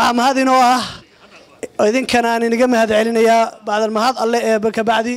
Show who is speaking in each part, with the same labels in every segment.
Speaker 1: waxaa mahad inoo ah idinkana aan inaga mahad celinayaa bacdal mahad alle eeba kabacdi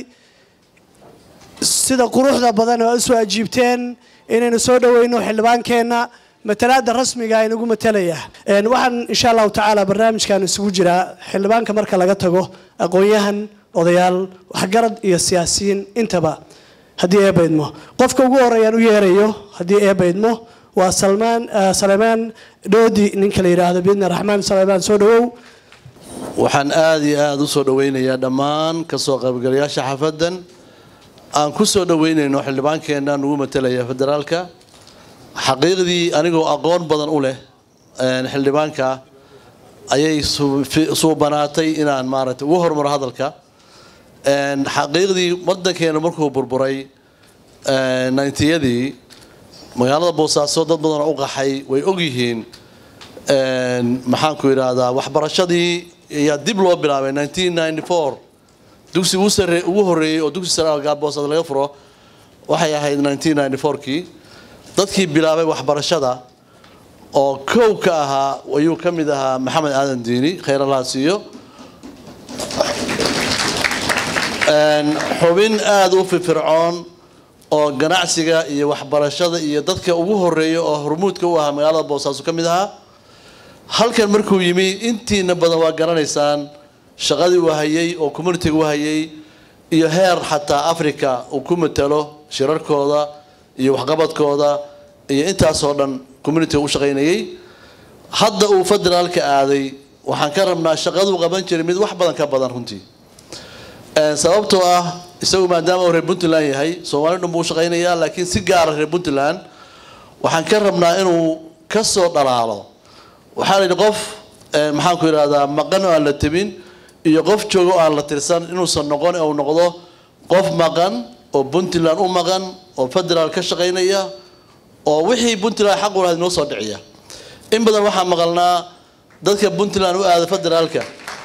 Speaker 1: sida quruxda badan oo isu ajiibteen inaynu soo dhoweyno xildhibaankeenna matalaada rasmiga inagu matalaya waxaan insha allahu tacaala barnaamijkan isugu jiraa xildhibaanka marka laga tago aqoon-yahan odayaal waxgarad iyo siyaasiyiin intaba haddii eebaydmo qofka ugu horeeyaan u yeerayo haddii eebaydmo waa salmaan saleymaan dhoodi ninka la yidhaahdo biidni raxmaan saleymaan soo dhawow
Speaker 2: waxaan aada iyo aada u soo dhoweynayaa dhammaan kasoo qaybgalayaasha xafadan aan ku soo dhoweynayno xildhibaankeenna nugu matalaya federaalka xaqiiqdii anigoo aqoon badan u leh xildhibaanka ayay suubanaatay inaan maaragtay ugu hormaro hadalka xaqiiqdii wadankeena markuu burburay nintiyadii magaalada boosaaso dad badanoo u qaxay way ogyihiin maxaanku yidhaahdaa waxbarashadii ayaa dib loo bilaabay dugsi ugu horeeyey oo dugsi sare boosad laga furo waxay ahayd kii dadkii bilaabay waxbarashada oo kow ka ahaa ayuu ka mid ahaa maxamed aadan diini khayr allaha siiyo xubin aada u firfircoon oo ganacsiga iyo waxbarashada iyo dadka ugu horeeya oo hormuudka u ahaa magaalada boosaaso ka mid ahaa halkan markuu yimi intiina badan waa garanaysaan shaqadii uu hayay oo communitiga u hayay iyo heer xataa africa uu ku matalo shirarkooda iyo waxqabadkooda iyo intaasoo dhan communitiga u shaqaynayay hadda uu federaalka aaday waxaan ka rabnaa shaqaduu qaban jiray mid wax badan ka badan runtii sababtoo ah isagu maadaama uu reer puntland yahay soomaali dhan buu u shaqaynayaa laakiin si gaara reer puntland waxaan ka rabnaa inuu ka soo dhalaalo waxaa la yidhi qof maxaanku yidhahdaa maqan oo aan la tabin iyo qof jooga oo aan la tirsan inuusan noqon uu noqdo qof maqan oo puntland u maqan oo federaal ka shaqaynaya oo wixii puntland xaq u lahayd inoo soo dhiciya in badan waxaa maqalnaa dadka puntland u aada federaalka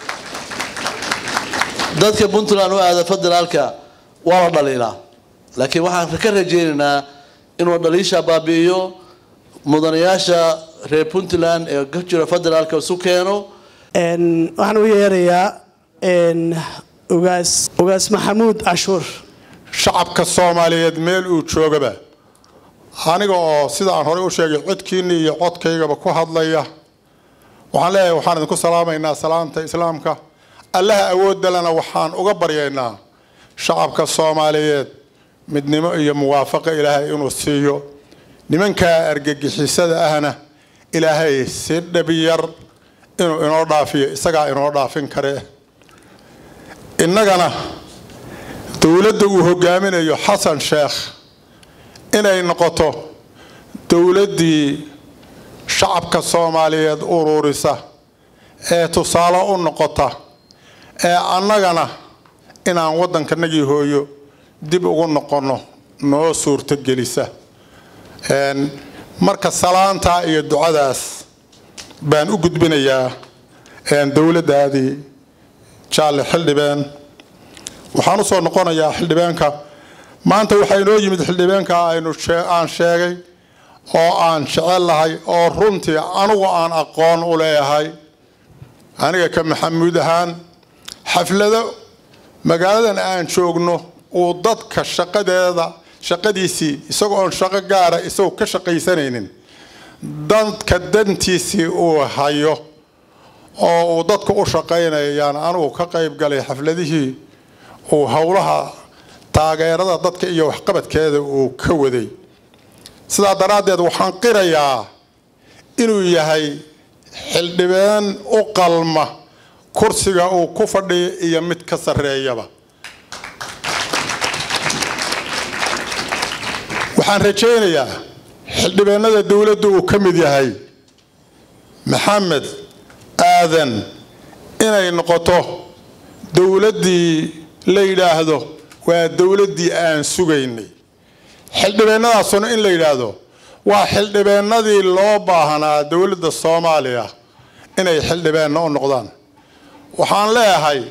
Speaker 2: dadka puntland u aada federaalka waa la dhaliilaa laakiin waxaan ka rajaynaynaa inuu dhaliisha baabi'iyo mudanayaasha reer puntland ee ka jira federaalka isu keeno
Speaker 1: waxaan u yeerayaa ugaas ugaas maxamuud cashuur
Speaker 3: shacabka soomaaliyeed meel uu joogaba aniga oo sida aan horey u sheegay codkiinni iyo codkaygaba ku hadlaya waxaan leeyahay waxaan idinku salaamaynaa salaamta islaamka allaha awoodalena waxaan uga baryaynaa shacabka soomaaliyeed midnimo iyo muwaafaqa ilaahay inuu siiyo nimankaa argagixisada ahna ilaahay si dhabiyar inuu inoo dhaafiyo isagaa inoo dhaafin kare innagana dowladda uu hogaaminayo xasan sheekh inay noqoto dowladdii shacabka soomaaliyeed ururisa ee tusaale u noqota ee annagana inaan waddankanagii hooyo dib ugu noqonno noo suurtogelisa marka salaantaa iyo ducadaas baan u gudbinayaa dowladdaadii jaalle xildhibeen waxaan usoo noqonayaa xildhibaanka maanta waxaa inoo yimid xildhibaanka aynu aan sheegay oo aan jecel lahay oo runtii anugu aan aqoon u leeyahay aniga ka maxamuud ahaan xaflado magaaladan aan joogno uu dadka shaqadeeda shaqadiisii isagoo oon shaqo gaara isagoo ka shaqaysanaynin dadka dantiisii uu hayo oo uu dadka u shaqaynayaan anugu ka qayb galay xafladihii uu howlaha taageerada dadka iyo waxqabadkeeda uu ka waday sidaa daraaddeed waxaan qirayaa inuu yahay xildhibaan u qalma kursiga uu ku fadhiyo iyo mid ka sarreeyaba waxaan rajaynayaa xildhibaanada dowladda uu ka mid yahay maxamed aadan inay noqoto dowladdii la yidhaahdo waa dowladdii aan sugaynay xildhibaanadaasuna in la yidhaahdo waa xildhibaanadii loo baahnaa dowladda soomaaliya inay xildhibaanno u noqdaan waxaan leeyahay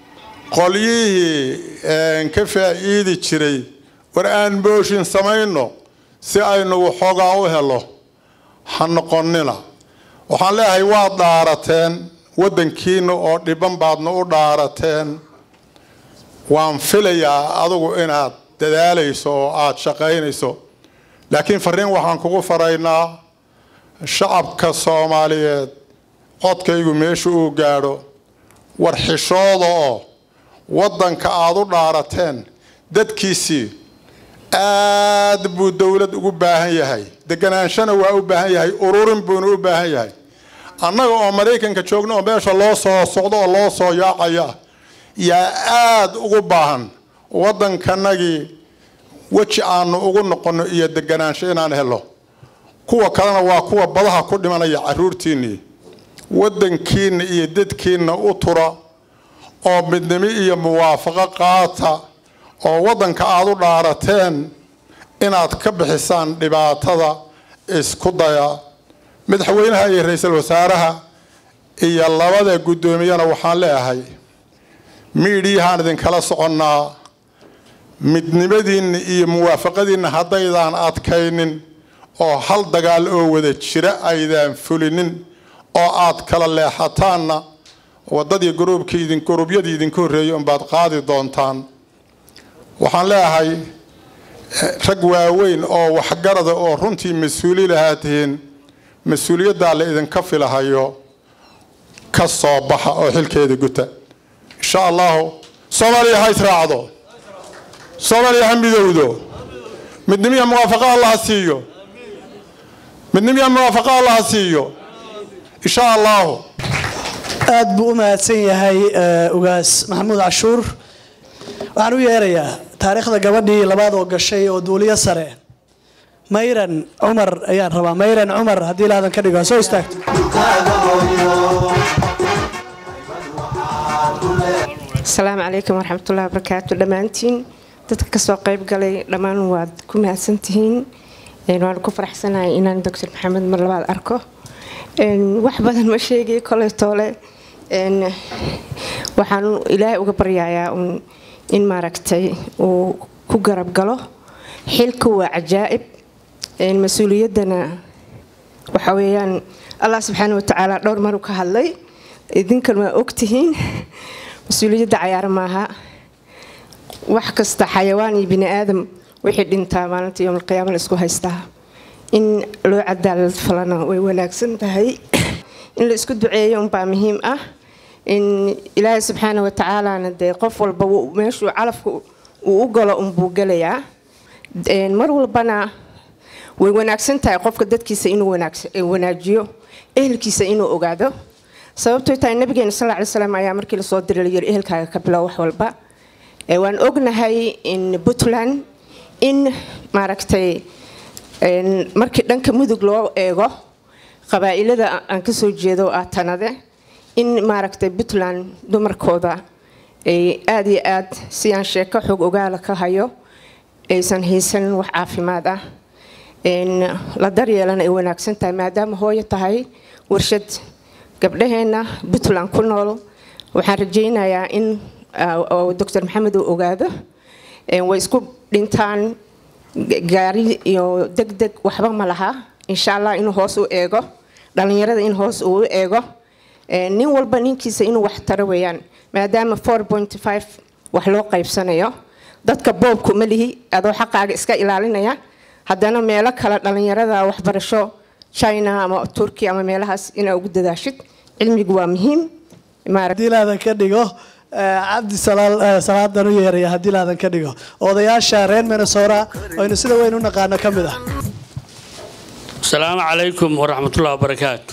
Speaker 3: qolyihii ka faa'iidi jiray war aan mooshin samayno si aynu waxoogaa u helo ha noqonina waxaan leeyahay waad dhaarateen waddankiina oo dhiban baadna u dhaarateen waan filayaa adigu inaad dadaalayso oo aada shaqaynayso laakiin fariin waxaan kugu faraynaa shacabka soomaaliyeed codkaygu meesha uu gaadho war xishooda oo waddanka aada u dhaarateen dadkiisii aad buu dowlad ugu baahan yahay deganaanshana waa u baahan yahay ururin buuna u baahan yahay annaga oo maraykanka joogna oo meesha loo soo socdo oo loo soo yaacaya yaa aada ugu baahan waddankanagii weji aanu ugu noqonno iyo deganaansho inaan helo kuwa kalena waa kuwa badaha ku dhimanaya caruurtiinnii waddankiinna iyo dadkiinna u tura oo midnimo iyo muwaafaqo qaata oo waddanka aada u dhaarateen inaad ka bixisaan dhibaatada isku daya madaxweynaha iyo ra-iisul wasaaraha iyo labada guddoomiyana waxaan leeyahay miidhiyahaan idinkala soconnaa midnimadiinna iyo muwaafaqadiinna haddaydaan adkaynin oo hal dagaal oo wada jira aydaan fulinin oo aad kala leexataanna waddadii gruubkii idin guruubyadii idinka horreeyay unbaad qaadi doontaan waxaan leeyahay rag waaweyn oo waxgarada oo runtii mas-uuli lahaa tihiin mas-uuliyaddaa la idinka filahayo ka soo baxa oo xilkeeda guta insha allahu soomaaliya ha israacdo soomaaliya ha midowdo midnimiya muwaafaqo allaha siiyo midnimiya muwaafaqo allaha siiyo insha allahu
Speaker 1: aad buu u mahadsan yahay ugaas maxamuud cashuur waxaan u yeerayaa taariikhda gabadhii labaad oo gashay oo duuliyo sare mayran cumar ayaan rabaa mayran cumar haddii laadan ka dhigo ha soo istaagto
Speaker 4: asalaamu calaykum waraxmatullahi wabarakaatu dhammaantiin dadka kasoo qayb galay dhammaan waad ku mahadsantihiin waan ku faraxsanahay inaan doctor maxamed mar labaad arko wax badan ma sheegay koley toole waxaan ilaahay uga baryayaa in maaragtay uu ku garab galo xilka waa cajaa'ib mas-uuliyaddana waxa weeyaan allah subxaana watacaala dhowr maru ka hadlay idinkan waa ogtihiin mas-uuliyadda cayaar maaha wax kasta xayawaan iyo bini aadam wixii dhintaa maalinta yowmalqiyaama la isku haystaa in loo cadaalad falana way wanaagsan tahay in la isku duceeyo unbaa muhiim ah in ilaahay subxaana watacaalana dee qof walba meeshuu calafka uu u galo unbuu gelayaa mar walbana way wanaagsan tahay qofka dadkiisa inuu wanaajiyo ehelkiisa inuu ogaado sababtoo tahay nabigeena sal ly slam ayaa markii lasoo diray layiri ehelkaaga ka bilow wax walba waan ognahay in puntland in maaragtay markii dhanka mudug loo eego qabaa'ilada aan kasoo jeedo ah tanade in maaragtay puntland dumarkooda ay aada iyo aad si aan sheeko xoog ogaala ka hayo aysan haysanin wax caafimaad ah la daryeelana ay wanaagsan tahay maadaama hooyo tahay warshad gabdhaheenna puntland ku nool waxaan rajaynayaa in doctor maxamed uu ogaado way isku dhintaan gaari iyo deg deg waxba ma laha insha allah inuu hoos u eego dhallinyarada in hoos uu u eego nin walba ninkiisa inuu wax taro weeyaan maadaama wax loo qaybsanayo dadka boobku ma lihi adoo xaqaaga iska ilaalinaya haddana meelo kale dhallinyarada waxbarasho china ama turkiya ama meelahaas inaa ugu dadaashid cilmigu waa muhiim
Speaker 1: haddii laadan ka dhigo cabdi salaadan u yeeraya haddii laadan ka dhigo odayaasha reer minnesota aynu sida weyn u naqaano ka mid ah
Speaker 5: asalaamu calaykum waraxmatullahi wabarakaatu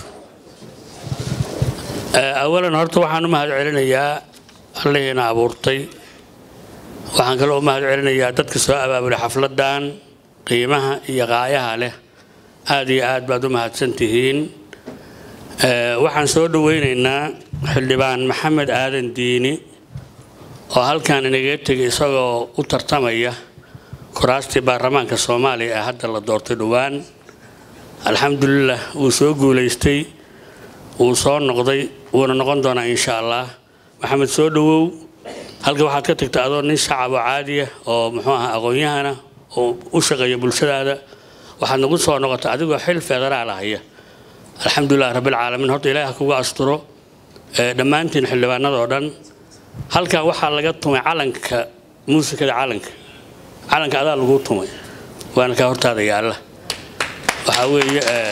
Speaker 5: awalan horta waxaan u mahad celinayaa allihiina abuurtay waxaan kaloo u mahad celinayaa dadka soo abaabulay xafladan qiimaha iyo qaayaha leh aada iyo aad baad u mahadsan tihiin waxaan soo dhaweynaynaa xildhibaan maxamed aadan diini oo halkan inaga tegay isagoo u tartamaya kuraastii baarlamaanka soomaaliya ee hadda la doortay dhowaan alxamdulilah wuu soo guulaystay wuu soo noqday wuuna noqon doonaa insha allah maxamed soo dhawow halka waxaad ka tagta adoo nin shacab oo caadiya oo muxuu ahaa aqoon-yahana oo u shaqeeya bulshadaada waxaad nagu soo noqotay adigoo xil federaal ahaya alxamdulilah rabbilcaalamiin horta ilaahi ha kugu asturo ee, dhammaantiin xildhibaanadoo dhan halkan waxaa laga tumay calanka muusikada calanka calanka adaa lagu tumay waana kaa hortaada yaalla waxaa weeye ee,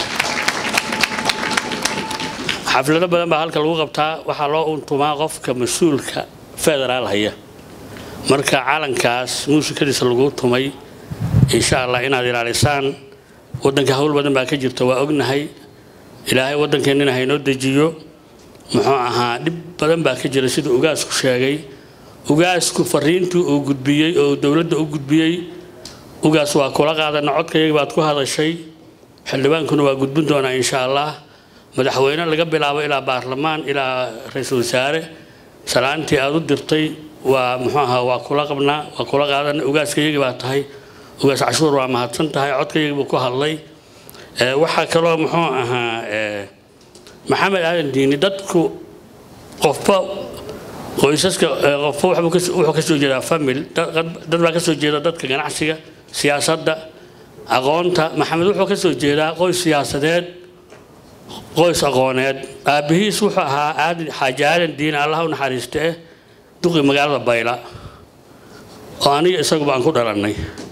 Speaker 5: xaflado badan baa halka lagu qabtaa waxaa loo untumaa qofka mas-uulka federaal haya marka calankaas muusikadiisa lagu tumay insha allah inaad ilaalisaan wadanka hawl badan baa ka jirta waa ognahay ilaahay wadankeenina haynoo dejiyo muxuu ahaa dhib badan baa ka jira sida ugaasku sheegay ugaasku fariintii uu gudbiyey oo dowladda u gudbiyey ugaas waa kula qaadana codkayaga baad ku hadashay xildhibaankuna waa gudbin doonaa insha allah madaxweyne laga bilaabo ilaa baarlamaan ilaa ra-iisul wasaare salaantii aad u dirtay waa muxuu ahaa waa kula qabnaa waa kula qaadana ugaaskayagii baa tahay ugaas cashuur waa mahadsan tahay codkayagii buu ku hadlay Ee, waxaa kaloo muxuu ahaa ee, maxamed aadan diini dadku qofba qoysaska ee, qofba waxbuu kas- wuxuu ka soo jeedaa famil dad dad baa ka soo jeeda dadka ganacsiga siyaasadda aqoonta maxamed wuxuu ka soo jeedaa qoys siyaasadeed qoys aqooneed aabbihiis wuxuu ahaa aadan xaaji aadan diini allah u naxariiste eh duqi magaalada bayla oo aniga isaguba aan ku dhalannay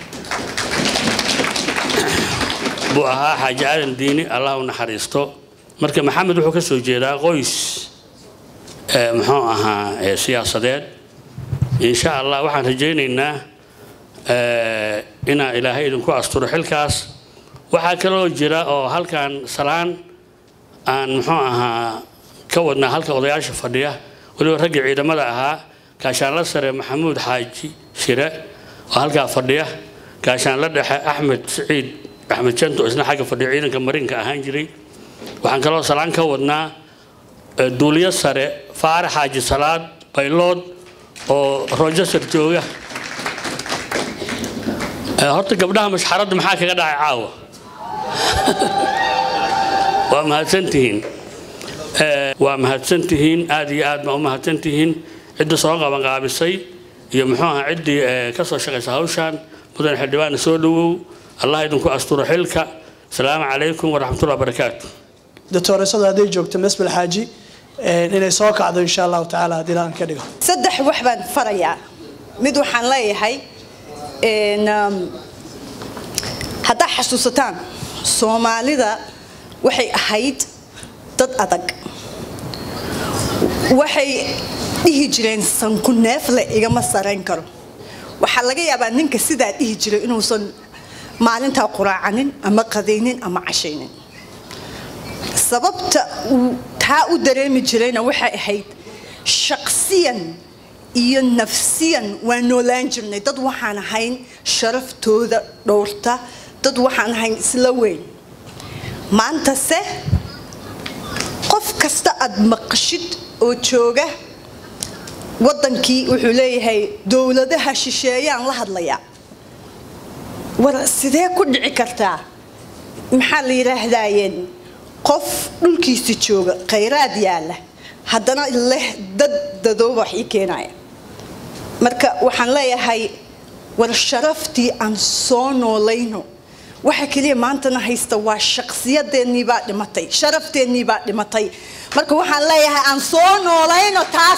Speaker 5: buu ahaa xaaji aadan diini allah u naxariisto marka maxamed wuxuu ka soo jeedaa qoys ee, muxuu ahaa ee, siyaasadeed insha allah waxaan rajaynaynaa ee, inaa ilaahay idinku asturo xilkaas waxaa kaloo jira oo halkan salaan aan muxuu ahaa ka wadnaa halka odayaasha fadhiya weliba raggii ciidamada ahaa gaashaanla sare maxamuud xaaji shire oo halkaa fadhiya gaashaanla dhexe axmed siciid axmed janto isna xagga fadhiya ciidanka marinka ahaan jiray waxaan kaloo salaan ka wadnaa eh, duuliyo sare faarax xaaji salaad baylood oo rochester jooga Eh, horta gabdhaha mashxaradda maxaa kaga dhacay caawa waa mahadsantihiin Eh, waa mahadsantihiin aad iyo aad baa u mahadsantihiin cidda soo qabanqaabisay iyo muxuu ahaa ciddii eh, ka soo shaqaysa hawshan mudan xildhibaana soo dhowow allah idinku asturo xilka asalaamu calaykum waraxmatullahi wabarakaatu
Speaker 1: doctooresadu hadday joogto mesbel xaaji ee, inay soo kacdo insha allahu tacaala haddii aan ka dhigo
Speaker 6: saddex wax baan farayaa mid waxaan leeyahay een, um, haddaa xasuusataan soomaalida waxay ahayd dad adag waxay dhihi jireen sanku neefle igama sarayn karo waxaa laga yaabaa ninka sidaa dhihi jiray inuusan maalintaa quraacanin ama qadaynin ama cashaynin sababta uu taa u dareemi jirayna waxay ahayd shaqsiyan iyo nafsiyan waa noolaan jirnay dad waxaan ahayn sharaftooda dhowrta dad waxaan ahayn isla weyn maantase qof kasta aad maqashid oo jooga wadankii wuxuu leeyahay dowladaha shisheeyaan la hadlayaa war sidee ku dhici kartaa maxaa la yidhaahdaayeen qof dhulkiisa jooga khayraad yaala haddana leh dad dadooba wax ii keenaya marka waxaan leeyahay war sharaftii aan soo noolayno waxa keliya maantana haysta waa shaqsiyadeennii baa dhimatay sharafteenii baa dhimatay marka waxaan leeyahay aan soo noolayno taas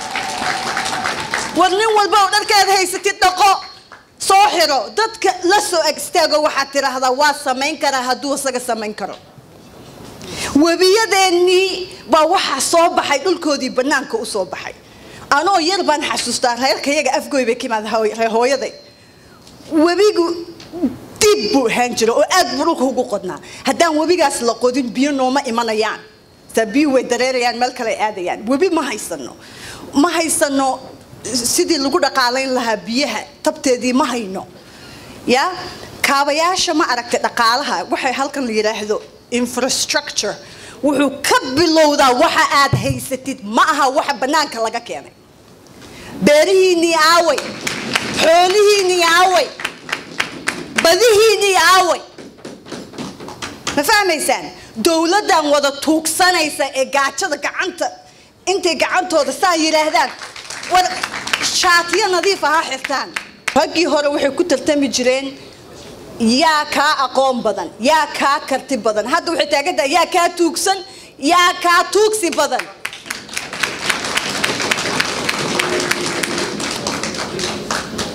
Speaker 6: war nin walba oo dharkaad haysatid dhaqo soo xiro dadka la soo ag istaago waxaad tidhaahdaa waa samayn karaa hadduu isaga samayn karo webiyadeennii baa waxaa soo baxay dhulkoodii bannaanka u soo baxay anoo yar baan xasuustaa reerkayaga afgoy bay ka imaada reer hooyaday webigu dib buu ahaan jira oo aad buu dhulka ugu qodnaa haddaan webigaas la qodin biyo nooma imanayaan saa biyo way dareerayaan meel kale ay aadayaan webi ma haysano ma haysano sidii lagu dhaqaalayn lahaa biyaha tabteedii ma hayno ya kaabayaasha ma aragtay dhaqaalaha waxay halkan la yidhaahdo infrastructure wuxuu ka bilowdaa waxa aad haysatid ma aha waxa bannaanka laga keenay beerihiinnii aaway xoolihiinnii aaway badihiinnii aaway ma fahmaysaan dowladdan wada tuugsanaysa ee gaajada gacanta intay gacantooda saa yidhaahdaan war shaatiyo nadiif aha xirtaan raggii hore waxay ku tartami jireen yaa kaa aqoon badan yaa kaa karti badan hadda waxay taagantahay yaa kaa tuugsan yaa kaa tuugsi badan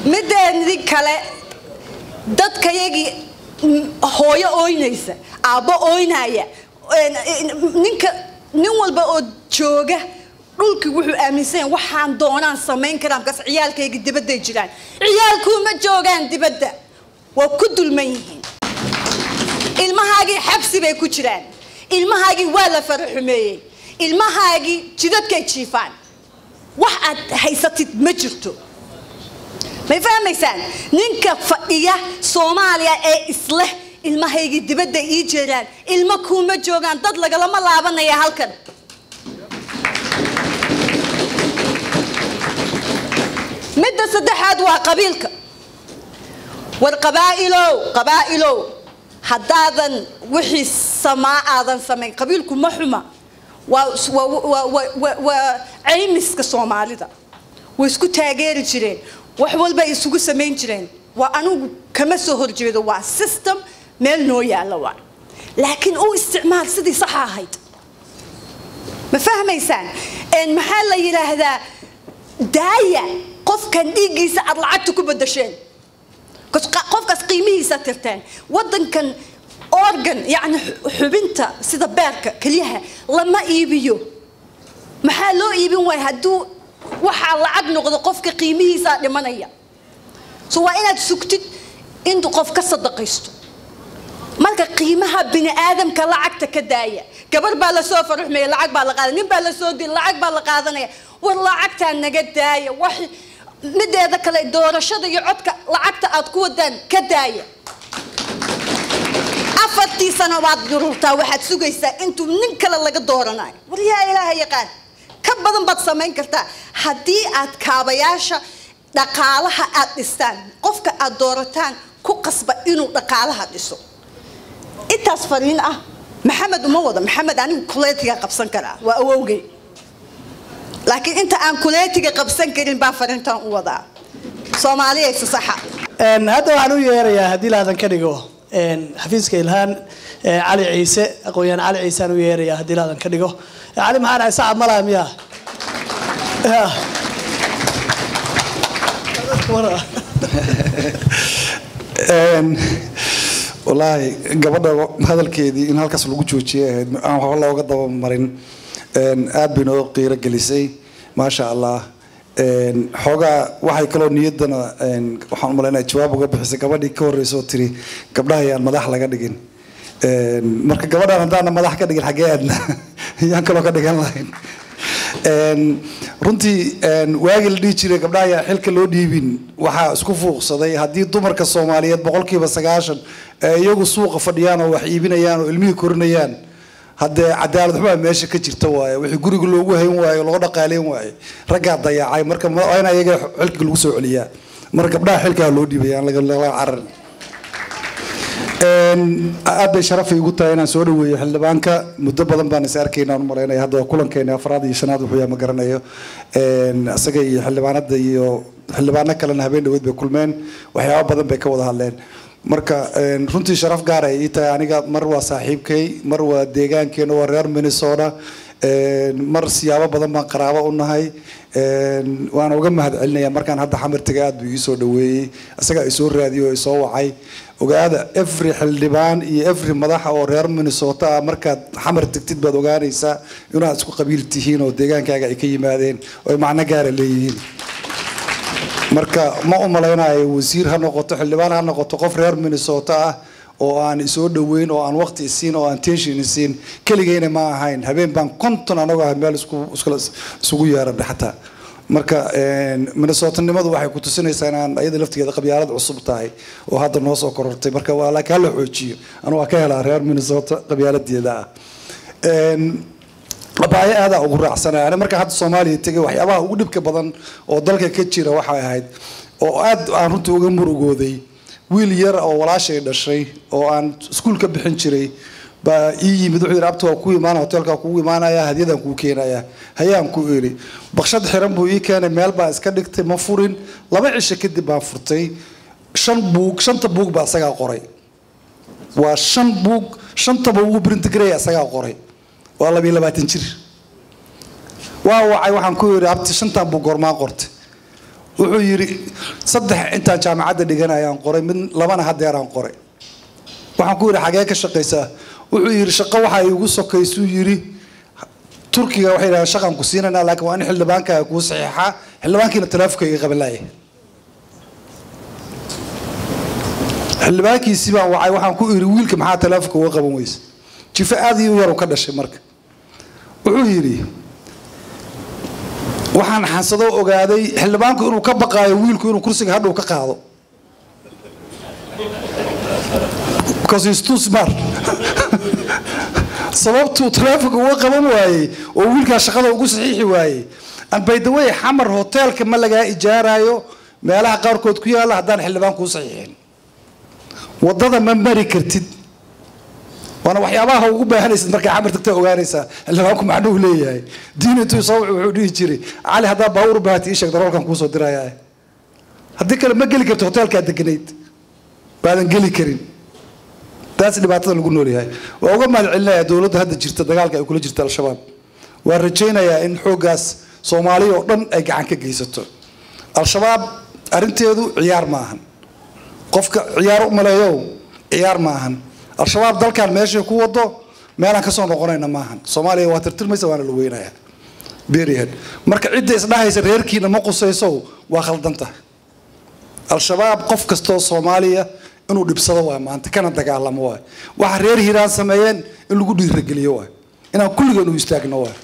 Speaker 6: mideedii kale dadkayagii mm, hooyo ooynaysa aabbo ooynaya een, een, ninka nin walba oo jooga dhulkii wuxuu aaminsan yahay waxaan doonaan samayn karaa markaas ciyaalkayga dibadday jiraan ciyaalkuuma joogaan dibadda waa ku dulman yihiin ilmahaagii xabsi bay ku jiraan ilmahaagii waa la faraxumeeyey ilmahaagii jidadkay jiifaan wax aad haysatid ma jirto may fahmaysaan ninka fadhiya soomaaliya ee isleh ilmahaygii dibadda ii jeeraan ilmo kuuma joogaan dad lagalama laabanaya halkan midda saddexaad waa qabiilka war qabaa'ilow qabaa'ilow haddaadan wixii samaa aadan samayn qabiilku ma xuma waa waa waa waa- waa waa caymiska soomaalida way isku taageeri jireen wax walba ay isugu samayn jireen waa anigu kama soo horjeedo waa system meel noo yaalla waa laakiin u isticmaal sidii saxa ahayd ma fahmaysaan een maxaa la yidhaahdaa daaya qofkan dhiiggiisa aad lacagta ku bedasheen Kas- qa- qofkaas qiimihiisa tirteen wadankan organ yani xu- xubinta sida beerka keliyaha lama iibiyo maxaa loo iibin waaya hadduu waxaa lacag noqdo qofka qiimihiisaa dhimanaya so waa inaad sugtid intuu qof ka sadaqaysto marka qiimaha bini aadamka lacagta ka daaya gabar baa lasoo faruxmeeya lacag baa la qaadanaya nin baa lasoo dila lacag baa la qaadanaya war lacagtaa naga daaya wax mideeda kale doorashada iyo codka lacagta aad ku wadaan ka daaya afartii sano baad dururtaa waxaad sugaysaa intuu nin kale laga dooranayo war yaa ilaaha yaqaan ka badan baad samayn kartaa haddii aad kaabayaasha dhaqaalaha aad dhistaan qofka aad doorataan ku qasba inuu dhaqaalaha dhiso intaas fariin ah maxamed uma wada maxamed anigu kuleetiga qabsan karaa waa awowgay laakiin inta aan kuleetiga qabsan karin baa fariintan u wadaa soomaaliya isa saxa
Speaker 1: Een, hadda waxaan u yeerayaa haddii laadan ka dhigo een, xafiiska ilhaan ee, cali ciise aqoon-yahan cali ciise aan u yeerayaa haddii laadan ka dhigo cali maxaa dhahay sacab malaa miyaa Ya.
Speaker 7: Een, wallaahi gabadha hadalkeedii in halkaas lagu joojiyay ahayd aan waxba looga daba marin Een, aad bay noo qiiro gelisay maasha allah Een, xoogaa waxay kaloo niyaddana een, waxaan u malaynaya jawaab uga bixisay gabadhii ka horreysay oo tiri gabdhaha yaan madax laga dhigin Een, marka gabadhaan haddaana madax ka dhigin xaggee aadna yaan kaloo ka dhigan lahayn Een, runtii een, waagii la dhihi jiray gabdhaha ayaa xilka loo dhiibin waxaa isku fuuqsaday haddii dumarka soomaaliyeed boqolkiiba sagaashan ee iyagu suuqa fadhiyaan oo wax iibinayaan oo ilmihii korinayaan haddee cadaalad xumaa meesha ka jirta waaye wixii guriga loogu hayn waayo loo dhaqaaleyn waaye raggaa dayacay marka ma- waa in ayaga xilka lagu soo celiyaa marka gabdhaha xilkaa loo dhiibay aan laga laga cararin Een, aad bay sharafay igu tahay inaan soo dhaweeyo xildhibaanka muddo badan baan is arkaynaa u malaynaya hadda waa kulankeena afraad iyo shanaad wuxuu yahay ma garanayo Een, isaga iyo xildhibaanada iyo xildhibaano kalena habeen dhaweed bay kulmeen waxyaabo badan bay ka wada hadleen marka een, runtii sharaf gaar ay ii tahay aniga mar waa saaxiibkay mar waa deegaankeena waa reer minnesota Een, mar siyaabo badan baan qaraabo u nahay Een, waana uga mahad celinaya markaan hadda xamar tegay aad buu ii soo dhaweeyey isagaa isoo raadiyey oo isoo wacay ogaada every xildhibaan iyo every madaxa oo reer minnesota ah markaad xamar tegtid baad ogaanaysaa inaad isku qabiil tihiin oo deegaankaaga ay ka yimaadeen oo ay macno gaara leeyihiin marka ma u malaynayo wasiir ha noqoto xildhibaan ha noqoto qof reer minnesota ah oo aan isoo dhaweyn oo aan waqti isiin oo aan tension isiin keligayna ma ahayn habeen baan konton anagoo ah meel isku iskula- isugu yeeranay xataa marka een, minnesotanimadu waxay ku tusinaysaa inaan ayada laftigeeda qabyaalad cusub tahay oo hadda noo soo korortay marka waa laakiin hala xoojiyo anu waa ka helaa reer minnesota qabyaaladeeda ah Een, abaayo aadaa ugu raacsanaya ani marka hadda soomaaliya tegay waxyaabaha ugu dhibka badan oo dalka ka jira waxay ahayd oo aad aan runtii uga murugooday wiil yar oo walaashay dhashay oo aan iskuul ka bixin jiray baa ii yimid wuxuu yidhi abta waa ku imaana hoteelkaa kugu imaanaya hadiyadaan kuu keenaya hayaan ku iri bakshad xiran buu ii keenay meel baa iska dhigtay ma furin laba cisho kadib baan furtay shan buug shanta buug baa isagaa qoray waa shan buug shantaba ugu brintigrey isagaa qoray waa labiyo labaatan jir waa wacay waxaan ku yidhi abti shantan buug goormaa qortay wuxuu yidhi saddex intaan jaamacadda dhiganayaan qoray mid labana hadeeraan qoray waxaan ku yidhi xagee ka shaqaysaa wuxuu yidhi shaqo waxaa iigu sokaysuu yidhi turkiga waxay yidhahdeen shaqaan ku siinaynaa laakiin waa in xildhibaankaaga kuu saxiixaa xildhibaankiina talaafuka iga qaban laaya xildhibaankiisii baan wacay waxaan ku idhi wiilka maxaa talaafuka uga qaban weysa jifo aad iyo yaru ka dhashay marka wuxuu yidhi waxaan xansado ogaaday xildhibaanku inuu ka baqaayo wiilku inuu kursiga hadhow ka qaado because he's too smart sababtuu taleefonka uga qaban waayey oo wiilkaa shaqada ugu saxiixi waayey and by the way xamar hoteelka ma lagaa ijaarayo meelaha qaarkood ku yaalla haddaan xildhibaan kuu saxiixin wadada ma mari kartid waana waxyaabaha ugu baahanaysid markaa xamar tagta ogaanaysaa xildhibaanku macnuhu leeyahay diin intuu soo wuxuu dhihi jiray cali haddaa baawur baahati ii sheeg daroolkan kuusoo diraya haddii kale ma geli karto hoteelkaa deganayd baadan geli karin taas dhibaatada lagu noolyahay waa uga mahad celinayaa dowladda hadda jirta dagaalka ay kula jirta al-shabaab waan rajaynayaa in xooggaas soomaaliya oo dhan ay gacan ka geysato al-shabaab arrinteedu ciyaar ma ahan qofka ciyaar u maleeyow ciyaar ma ahan al-shabaab dalkan meeshay ku wado meelaan kasoo noqonayna maahan soomaaliya waa tirtirmaysa waana la weynaya berihead marka cidda isdhahaysa reerkiina ma qusaysow waa khaldan tahay al-shabaab qof kastoo soomaaliya inuu dhibsado waay maanta kana dagaalamo waay waxa reer hiiraan sameeyeen in lagu dhiirageliyo waay inaan kulligeen u istaagno waay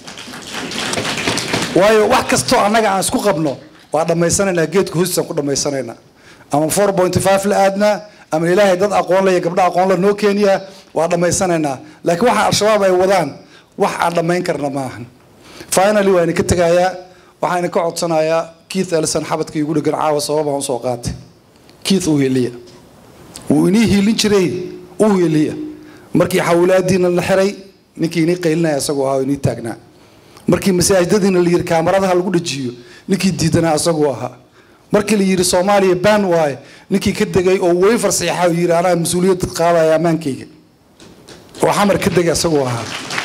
Speaker 7: waayo wax kastoo annaga aan isku qabno waa dhammaysanaynaa geedka hoostiisaan ku dhammaysanaynaa ama four point five la aadnaa ama ilaahay dad aqoon le iyo gabdho aqoon le noo keeniyaa waa dhammaysanaynaa laakiin waxa al-shabaab ay wadaan wax aan dhammayn karna maahan finally waa idinka tegayaa waxaan idinka codsanayaa keith elson xabadka igu dhegan caawa sababaan usoo qaatay keith u heliya wuu inii hiilin jiray u heliya markii xawlaadiina la xiray ninkii inii qaylinaya isagoo ahaa oo inii taagnaa markii masaajidadiina la yiri kaamaradaha lagu dhajiyo ninkii diidanaa isagoo ahaa markii la yiri soomaaliya ban waaye ninkii ka degay oo wayfar saxiixa oo yiri anaa mas-uuliyad qaadaya ammaankayga oo xamar ka degay isagoo ahaa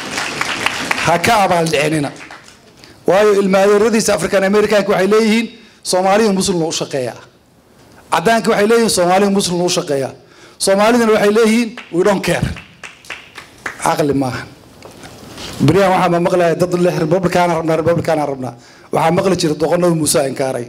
Speaker 7: ha ka abaaldhicinina waayo ilmaadeeradiisa african americanka waxay leeyihiin soomaaliya muslimna u shaqeeya cadaanka waxay leeyihiin soomaaliya muslimna u shaqeeya soomaalidana waxay leeyihiin we don't care caqli maaha beryahan waxaa ma maqlaya dad leh republicana rabnaa republicana rabnaa waxaa maqli jira doqonada muuse inkaaray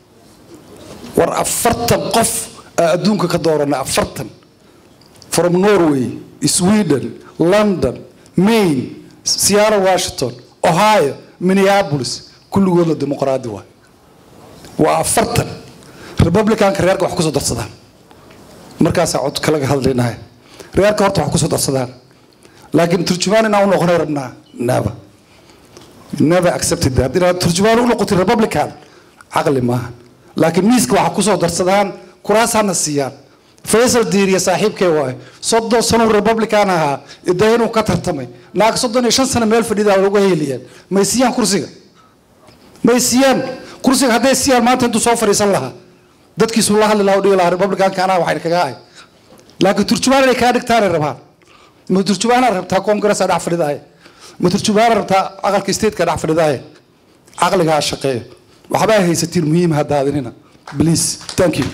Speaker 7: war afartan qof aa adduunka ka doorana afartan from norway sweden london maine seattle washington ohio minneapolis kulligoodna dimuqraadi waay waa afartan republicanka reerka wax kusoo darsadaan markaasaa codka laga hadlaynahay reerka horta wax kusoo darsadaan laakiin turjumaan inaan u noqonay rabnaa never never accepted that inaad turjumaan u noqotay republican caqli maaha laakiin miiska waxa kusoo darsadaan kuraas hana siiyaan faysal diiriya saaxiibkay waayo soddon sano republican ahaa ida inuu ka tartamay naag soddon iyo shan sano meel fadhidaa lagu heeliyeen may siiyaan kursiga may siiyaan kursiga hadday siiyaan maanta intuu soo fadhiisan lahaa dadkiisu la hadli lahaa u dhigi lahaa republicanka anaa waxayna kaga ahay laakiin turjumaan inay kaa dhigtaanay rabaan ma turjumaanaa rabtaa congressa dhex fadhidaaya ma turjumaanaa rabtaa aqalka stateka dhex fadhidaaya caqliga ha shaqeeyo waxbaa haysatiin muhiim ha daadinina please thank you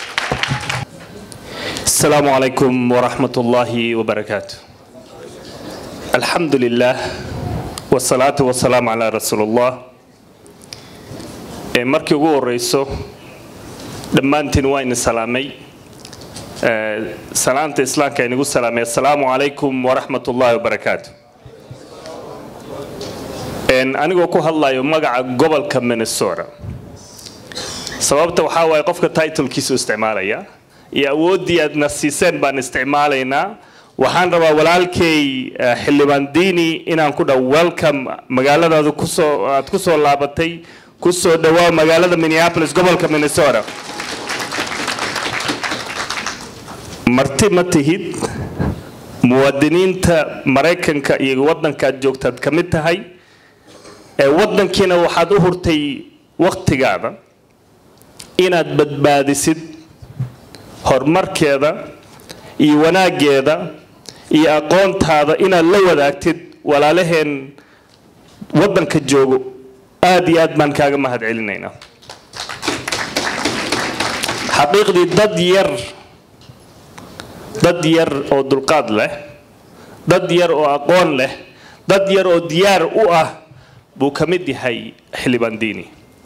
Speaker 8: السلام عليكم ورحمة الله وبركاته الحمد لله والصلاة والسلام على رسول الله ee markii ugu horeyso dhammaantiin waa ina salaamay ee salaanta islaamka inagu salaamay assalaamu calaykum waraxmat ullaahi wabarakaatu een anigoo ku hadlayo magaca gobolka minnesota sababta waxaa waaye qofka titlekiisu isticmaalaya iyo awooddii aadna siiseen baan isticmaalaynaa waxaan rabaa walaalkay eh, xildhibaan diini inaan ku dhaw welcome magaaladaadu kusoo aad kusoo laabatay kusoo dhawaa magaalada minneapolis gobolka minnesota marti ma tihid muwaadiniinta maraykanka iyo waddankaad joogtaad ka mid tahay ee waddankiina waxaad u hurtay wakhtigaada inaad badbaadisid horumarkeeda iyo wanaaggeeda iyo aqoontaada inaad la wadaagtid walaalaheen waddanka joogo aad iyo aad baan kaaga mahad celinaynaa xaqiiqdii dad yar dad yar oo dulqaad leh dad yar oo aqoon leh dad yar oo diyaar u ah buu ka mid yahay xildhibaan diini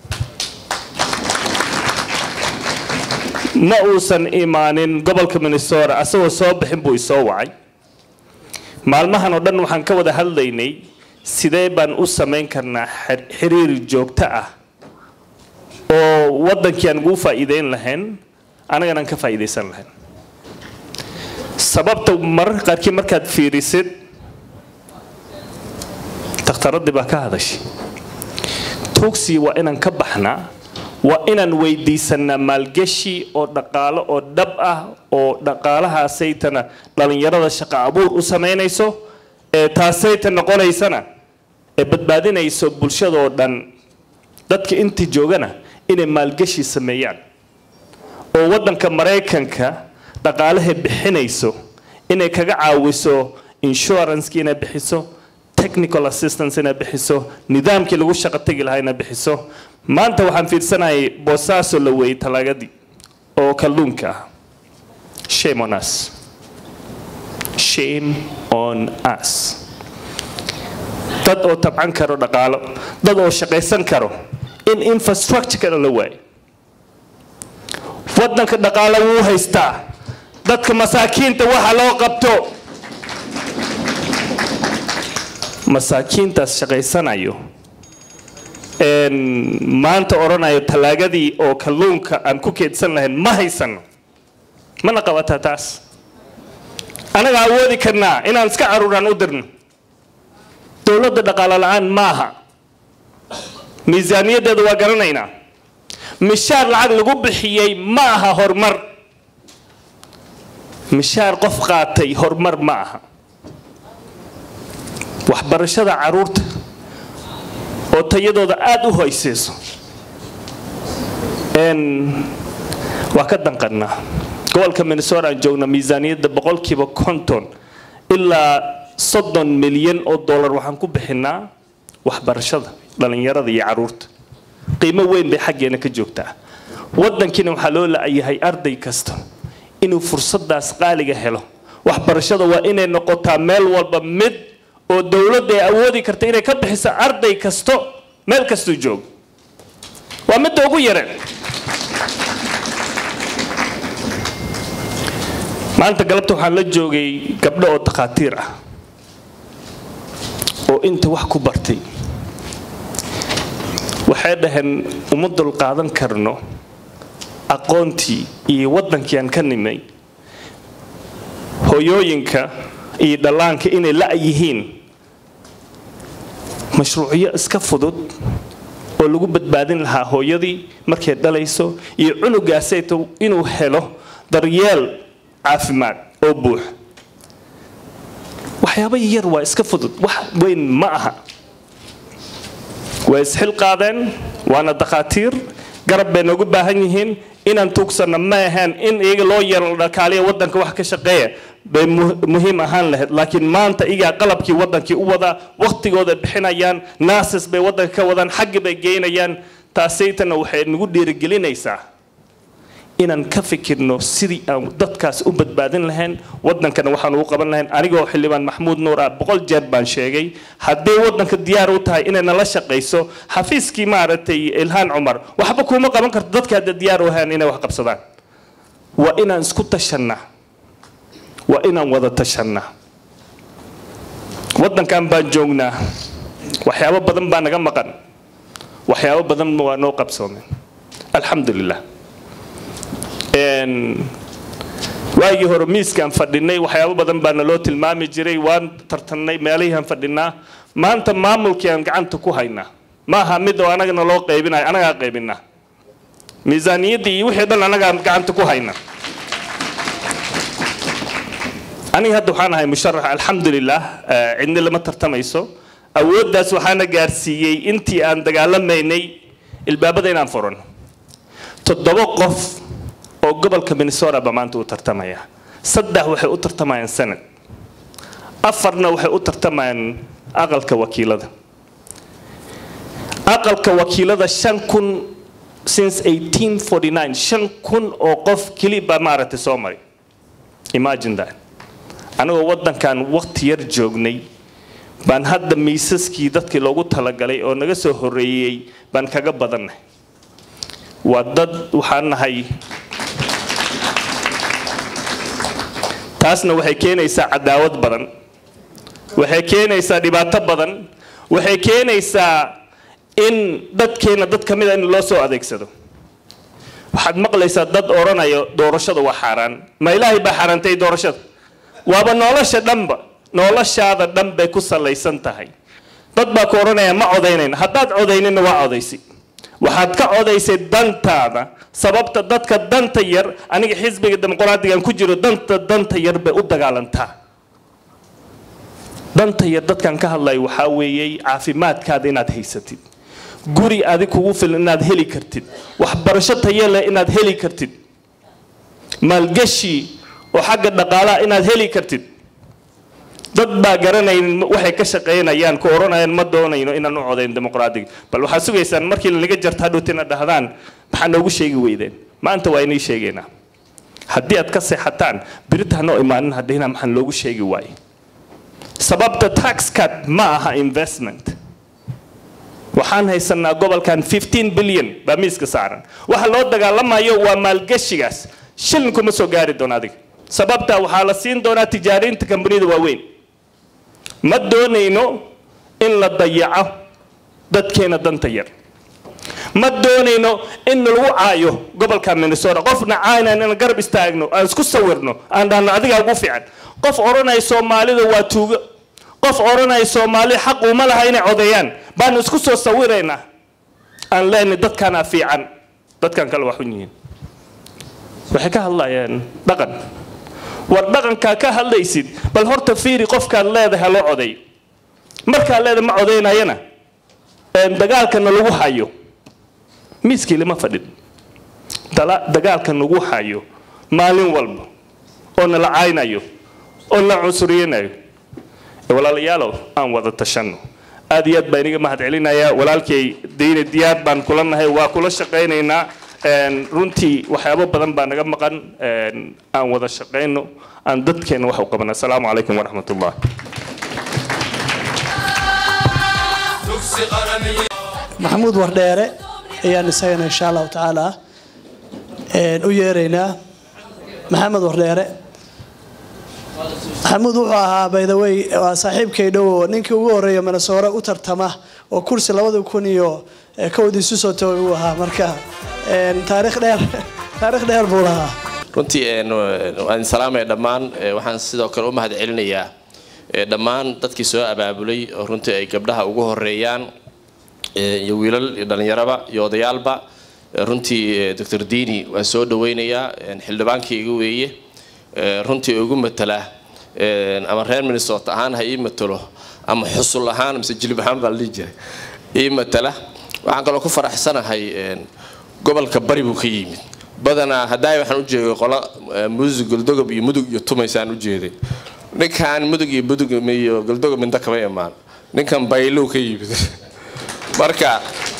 Speaker 8: ma uusan imaanin gobolka minnesota asagoo soo bixin buu isoo wacay maalmahan oo dhan waxaan ka wada hadlaynay sidee baan u samayn karnaa xir- xiriir joogto ah oo waddankii aan ugu faa'iideyn lahayn anagana aan ka faa'iidaysan lahayn sababta mararka qaarkii markaad fiirisid takhtaradii baa ka hadashay tuugsi waa inaan ka baxnaa waa inaan weydiisanaa maalgeshi oo dhaqaalo oo dhab ah oo dhaqaalahaasaytana dhallinyarada shaqo abuur u samaynayso ee taasayta noqonaysana ee badbaadinayso bulshadoo dhan dadka intii joogana inay maalgeshi sameeyaan oo waddanka maraykanka dhaqaalahay bixinayso inay kaga caawiso insuranceki inay bixiso technical assistance inay bixiso nidaamkii lagu shaqo tegi lahaa inay bixiso maanta waxaan fiirsanayay boosaaso la weeyey talaagadii oo kalluunka ah shame on us shame on us dad oo tabcan karo dhaqaalo dad oo shaqaysan karo in infrastructure la waayo waddanka dhaqaalo wuu haystaa dadka masaakiinta waxa loo qabto masaakiintaas shaqaysanayo een, maanta odhanayo talaagadii oo kalluunka aan ku keedsan lahayn ma haysano mana qabataa taas anaga awoodi karnaa inaan iska caruuraan u dirno dowladda dhaqaalo la-aan maaha miisaaniyaddeeda waa garanaynaa mishaar lacag lagu bixiyey ma aha horumar mishaar qof qaatay horumar ma aha waxbarashada caruurta oo tayadooda aada u hoyseyso n waa ka danqannaa gobolka minnesota aan joogna miisaaniyadda boqolkiiba konton ilaa soddon milyan oo dollar waxaan ku bixinaa waxbarashada dhallinyarada iyo caruurta qiimo weyn bay xaggeena ka joogtaa waddankiina waxaa loo la-yahay arday kasta inuu fursadaas qaaliga helo waxbarashada waa inay noqotaa meel walba mid oo dowladda ay awoodi karta inay ka bixiso arday kasto meel kastuu joogo waa midda ugu yareen maanta galabta waxaan la joogay gabdho oo takhaatiir ah oo inta wax ku bartay waxay dhaheen uma dulqaadan karno aqoontii iyo waddankii aan ka nimay hooyooyinka iyo dhallaanka inay la' yihiin mashruucyo iska fudud oo lagu badbaadin lahaa hooyadii markay dhalayso iyo cunugaasayto inuu helo daryeel caafimaad oo buux waxyaaba yar waa iska fudud wax weyn ma aha way isxil qaadeen waana dakhaatiir garab bay noogu baahan yihiin inaan tuugsanno ma ahaan in iyaga loo yeelo dhakaaliya waddanka wax ka shaqeeya bay mu- muhiim ahaan lahayd laakiin maanta iyagaa qalabkii waddankii u wadaa wakhtigooda bixinayaan naasis bay waddanka ka wadaan xaggi bay geynayaan taasaytana waxay nagu dhiirigelinaysaa inaan ka fikirno sidii aan dadkaas u badbaadin lahayn waddankana waxaan ugu qaban lahayn anigoo xildhibaan maxamuud nuur ah boqol jeer baan sheegay haddii waddanka diyaar u tahay inay nala shaqayso xafiiskii maaragtay ilhaan cumar waxba kuma qaban karto dadka hadda diyaar u ahaan inay wax qabsadaan waa inaan isku tashannaa waa inaan wada tashannaa waddankan baan joognaa waxyaabo badan baa naga maqan waxyaabo badan waa noo qabsoomeen alxamdu lilah Een, waagii hore miiskaan fadhinay waxyaabo badan baa naloo tilmaami jiray waan tartannay meelihiiaan fadhinaa maanta maamulkii aan gacanta ku haynaa ma aha mid oo anaga naloo qaybinayo anagaa qaybinaa miisaaniyaddii iyo wixii dhan anagaa gacanta ku haynaa aniga hadda waxaan ahay musharax alxamdulilah eh, cidni lama tartamayso awooddaas waxaana gaarsiiyey intii aan dagaalamaynay ilbaabada inaan furan toddoba qof oo gobolka minnesota ba maanta u tartamaya saddex waxay u tartamayaan senad afarna waxay u tartamayaan aqalka wakiilada aqalka wakiilada shan kun since 1849 shan kun oo qof keli baa maaragtay soo maray imagine that anigoo waddankan waqti yar joognay baan hadda miisaskii dadkii loogu talagalay oo naga soo horreeyey baan kaga badannay waa dad waxaan nahay taasna waxay keenaysaa cadaawad badan waxay keenaysaa dhibaato badan waxay keenaysaa in dadkeena dad ka mida in loo soo adeegsado waxaad maqlaysaa dad odhanayo doorashada waa xaaraan ma ilaahay baa xaaraantay doorashada waaba nolosha dhanba noloshaada dhan bay ku salaysan tahay dad baa ku odhanaya ma codaynayna haddaad codaynina waa codaysi waxaad ka codaysay dantaada sababta dadka danta yar aniga xisbiga dimuqraadigan ku jiro danta danta yar bay u dagaalantaa danta yar dadkan ka hadlayo waxaa weeyey caafimaadkaada inaad haysatid guri adig kugu filan inaad heli kartid waxbarasho tayo leh inaad heli kartid maalgashi oo xagga dhaqaalaha inaad heli kartid dad baa garanayn waxay ka shaqaynayaan ku odhanayaan ma doonayno inaan u codayn dimuqraadiga bal waxaad sugaysaan markii lanaga jarta hadhowtina dhahdaan maxaa noogu sheegi weydeen maanta waa inay sheegaynaa haddii aad ka seexataan birita hanoo imaanin haddayna maxaan loogu sheegi waaye sababta tax cut ma aha investment waxaan haysanaa gobolkan 15 bilyan baa miiska saaran waxa loo dagaalamayo waa maalgashigaas shilin kuma soo gaari doono adiga sababta waxaa la siin doonaa tijaariinta kambaniyada waaweyn ma doonayno in la dayaco dadkeena danta yar ma doonayno in lagu caayo gobolka minnesota qofna caayna inaan garab istaagno aan isku sawirno aan dhahno adigaa ugu fiican qof odhanaya soomaalida waa tuugo qof odhanaya soomaali xaq uma laha inay codeeyaan baanu isku soo sawiraynaa aan leenahay dadkanaa fiican dadkan kale waa xun yihiin waxay ka hadlayaan dhaqan war dhaqankaa ka hadlaysid bal horta fiiri qofkaad leedahay loo codeeyo markaad leedahay ma codeynayana dagaalkana lagu hayo miiskii lama fadhin dagaalka nagu hayo maalin walba oo nala caynayo oo na cunsuriyanayo walaalayaalow aan wada tashanno aad iyo aad baan iniga mahad celinayaa walaalkay dayne diyaar baan kula nahay waa kula shaqaynaynaa runtii waxyaabo badan baa naga maqan aan wada shaqayno aan dadkeena wax u qabana asalaamu calaykum waraxmat ullah
Speaker 1: maxamuud wardheere ayaan isagana insha allahu tacaala u yeeraynaa maxamed wardheere maxamuud wuxuu ahaa baydawey waa saaxiibkay dhowo ninkii ugu horreeya manasoore u tartama oo kursi labada kun iyo kowdii isu soo toogay uu ahaa marka taariikh dheer taariikh dheer buu lahaa
Speaker 9: runtii waan salaamaya dhammaan waxaan sidoo kale u mahad celinayaa dhammaan dadkii soo abaabulay oo runtii ay gabdhaha ugu horeeyaan iyo wiilal iyo dhallinyaraba iyo odayaalba runtii doctor diini waan soo dhaweynayaa xildhibaankii iga weeye runtii ugu matala ama reer minnesota ahaan ha ii matalo ama xusul ahaan mise jilib ahaan baa la dhihi jiray ii matala waxaan kaloo ku faraxsanahay gobolka bari buu ka yimid badanaa haddaay waxaan u jeeday qola muusig goldogob iyo mudug iyo tumaysaan u jeeday ninkan mudug iyo mudug iyo goldogob minda kama imaan ninkan baylow ka yimid marka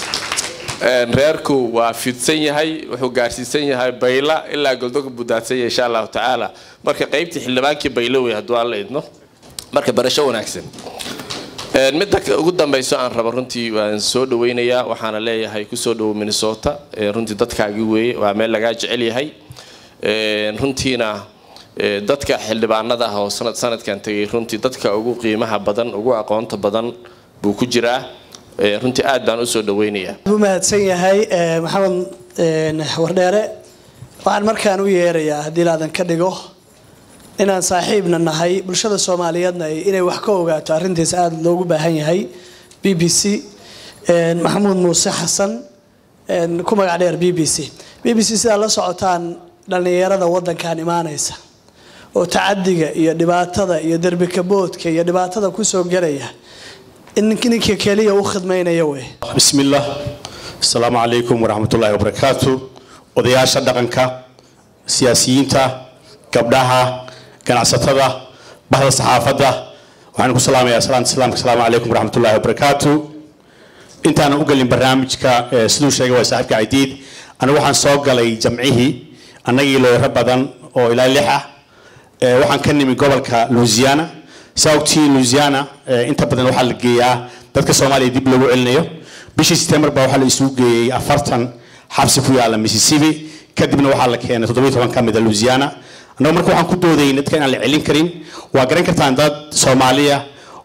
Speaker 9: reerku waa fidsan yahay wuxuu gaarsiisan yahay bayla ilaa goldogob buu daadsan yahay insha allahu tacaala marka qaybtii xildhibaankii baylowey hadduu aan la idno marka barasho wanaagsan midda ugu dambeyso aan rabo runtii waan soo dhaweynayaa waxaana leeyahay kusoo dhawo minnesota runtii dadkaagii weeye waa meel lagaa jecel yahay runtiina dadka xildhibaanada ah oo sanad sanadkan tegay runtii dadka ugu qiimaha badan ugu aqoonta badan buu ku jiraa runtii aad baan usoo dhaweynayaa
Speaker 1: u mahadsan yahay maxamed wardheere waxaan markaan u yeerayaa haddii laadan ka dhigo inaan saaxiibna nahay bulshada soomaaliyeedna inay wax ka ogaato arrintiis aada loogu baahan yahay b b c maxamuud muuse xasan ku magac dheer b b c b b c sidaa la socotaan dhallinyarada wadankan imaanaysa oo tacadiga iyo dhibaatada iyo derbikaboodka iyo dhibaatada kusoo gelaya ninka keliya u khidmaynaya wey
Speaker 10: بسم الله السلام عليكم ورحمة الله وبركاته odayaasha dhaqanka siyaasiyiinta gabdhaha ganacsatada bahda saxaafadda waxaan ku salaamayaa salaanta islaamka asalaamu calaykum waraxmat ullahi wabarakaatu intaanan u gelin barnaamijka eh, siduu sheegay waa saaxiibka cadiid anigu waxaan soo galay jamcihii annagii looyaro badan oo ilaa lix ah Eh, waxaan ka nimi gobolka louisiana saa ogtihiin louisiana eh, inta badan waxaa la geeyaa dadka soomaaliya dib loogu celinayo bishii september baa waxaa la isugu geeyey afartan xabsi ku yaala mississippi kadibna waxaa la keenay toddobiyo toban ka mid a louisiana annagu marka waxaan ku doodayay dadka inaan la celin karin waa garan kartaan dad soomaaliya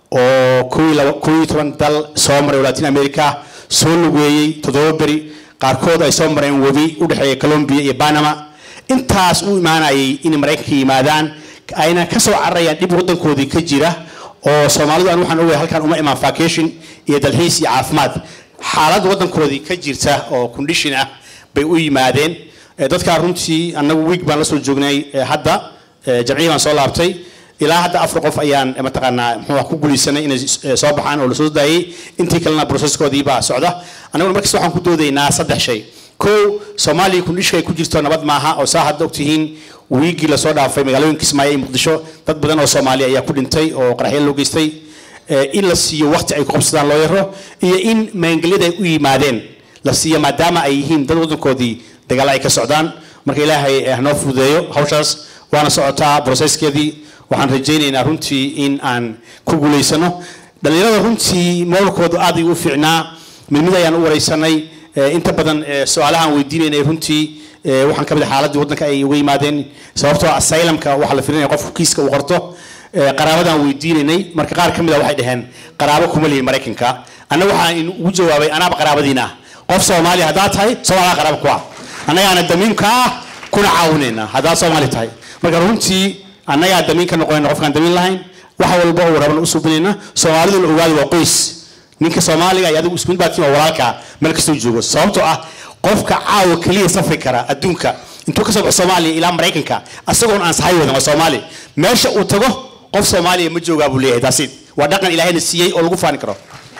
Speaker 10: oo kow iyo laba- kow iyo toban dal soo maray oo latin america soo lugeeyey toddoba beri qaarkood ay soo mareen webi u dhexeeya colombia iyo panama intaas u imaanayay inay maraykanka yimaadaan ayna ka soo cararayaan dhib wadankoodii ka jira oo soomaalidu aan waxaan ogahay halkan uma imaan vacation iyo dalxiis iyo caafimaad xaalad wadankoodii ka jirta oo condition ah bay u yimaadeen Eh, dadkaa runtii annagu wiig baan la soo joognay eh, hadda eh, jamcihii baan soo laabtay ilaa hadda afar qof ayaan eh, mataqaanaa muxuu ah ku guulaysanay inay eh, soo baxaan oo lasoo daayay intii kalena broseskoodii baa socda annaguna markasta waxaan ku doodaynaa saddex shay kow soomaaliya kundhishka ay ku jirto nabad maaha oo saa hadda ogtihiin wiigii lasoo dhaafay magaalooyinka kismaayo iyo muqdisho dad badan oo soomaali ayaa ku dhintay oo qaraxyo loo geystay Eh, in la siiyo waqti ay ku qabsadaan loo yaro iyo in maangelyada ay u yimaadeen la siiyo maadaama ay yihiin dad wadankoodii dagaal ay ka socdaan marka ilaahay eh, hanoo fududeeyo hawshaas waana socotaa broseskeedii waxaan rajaynaynaa runtii in aan ku guulaysano dhalinyarada runtii moolkoodu aad ayuu u fiicnaa mid mid ayaan u wareysanay Eh, inta badan eh, su-aalahaan weydiinaynay runtii eh, waxaan ka mid ah xaaladii waddanka ay uga yimaadeen sababtoo ah asylumka waxaa la filinaya qofku kiiska uu qorto Eh, qaraabadaan weydiinaynay marka qaar ka mid a waxay dhaheen qaraabo kuma lihin maraykanka annaga waxaan ugu jawaabay anaaba qaraabadiina ah qof soomaali haddaad tahay soomaaliya qaraabo ku ah annagaana damiinka ah kuna caawinayna haddaad soomaali tahay marka runtii annagaa damiin ka noqonayna qofkaan damiin lahayn wax walba uu raban u suubinayna soomaalidu la ogaado waa qoys ninka soomaaliga iyo adigu isku mid baa tihiin waa walaalka meel kastoo joogo sababtoo ah qofka caawa keliya safri kara adduunka intuu ka soo baxo soomaaliya ilaa maraykanka asagoon aan sahay wadan waa soomaali meesha uu tago qof soomaaliya ma joogaa buu leeyahay taasi waa dhaqan ilaahayna siiyey oo lagu faani karo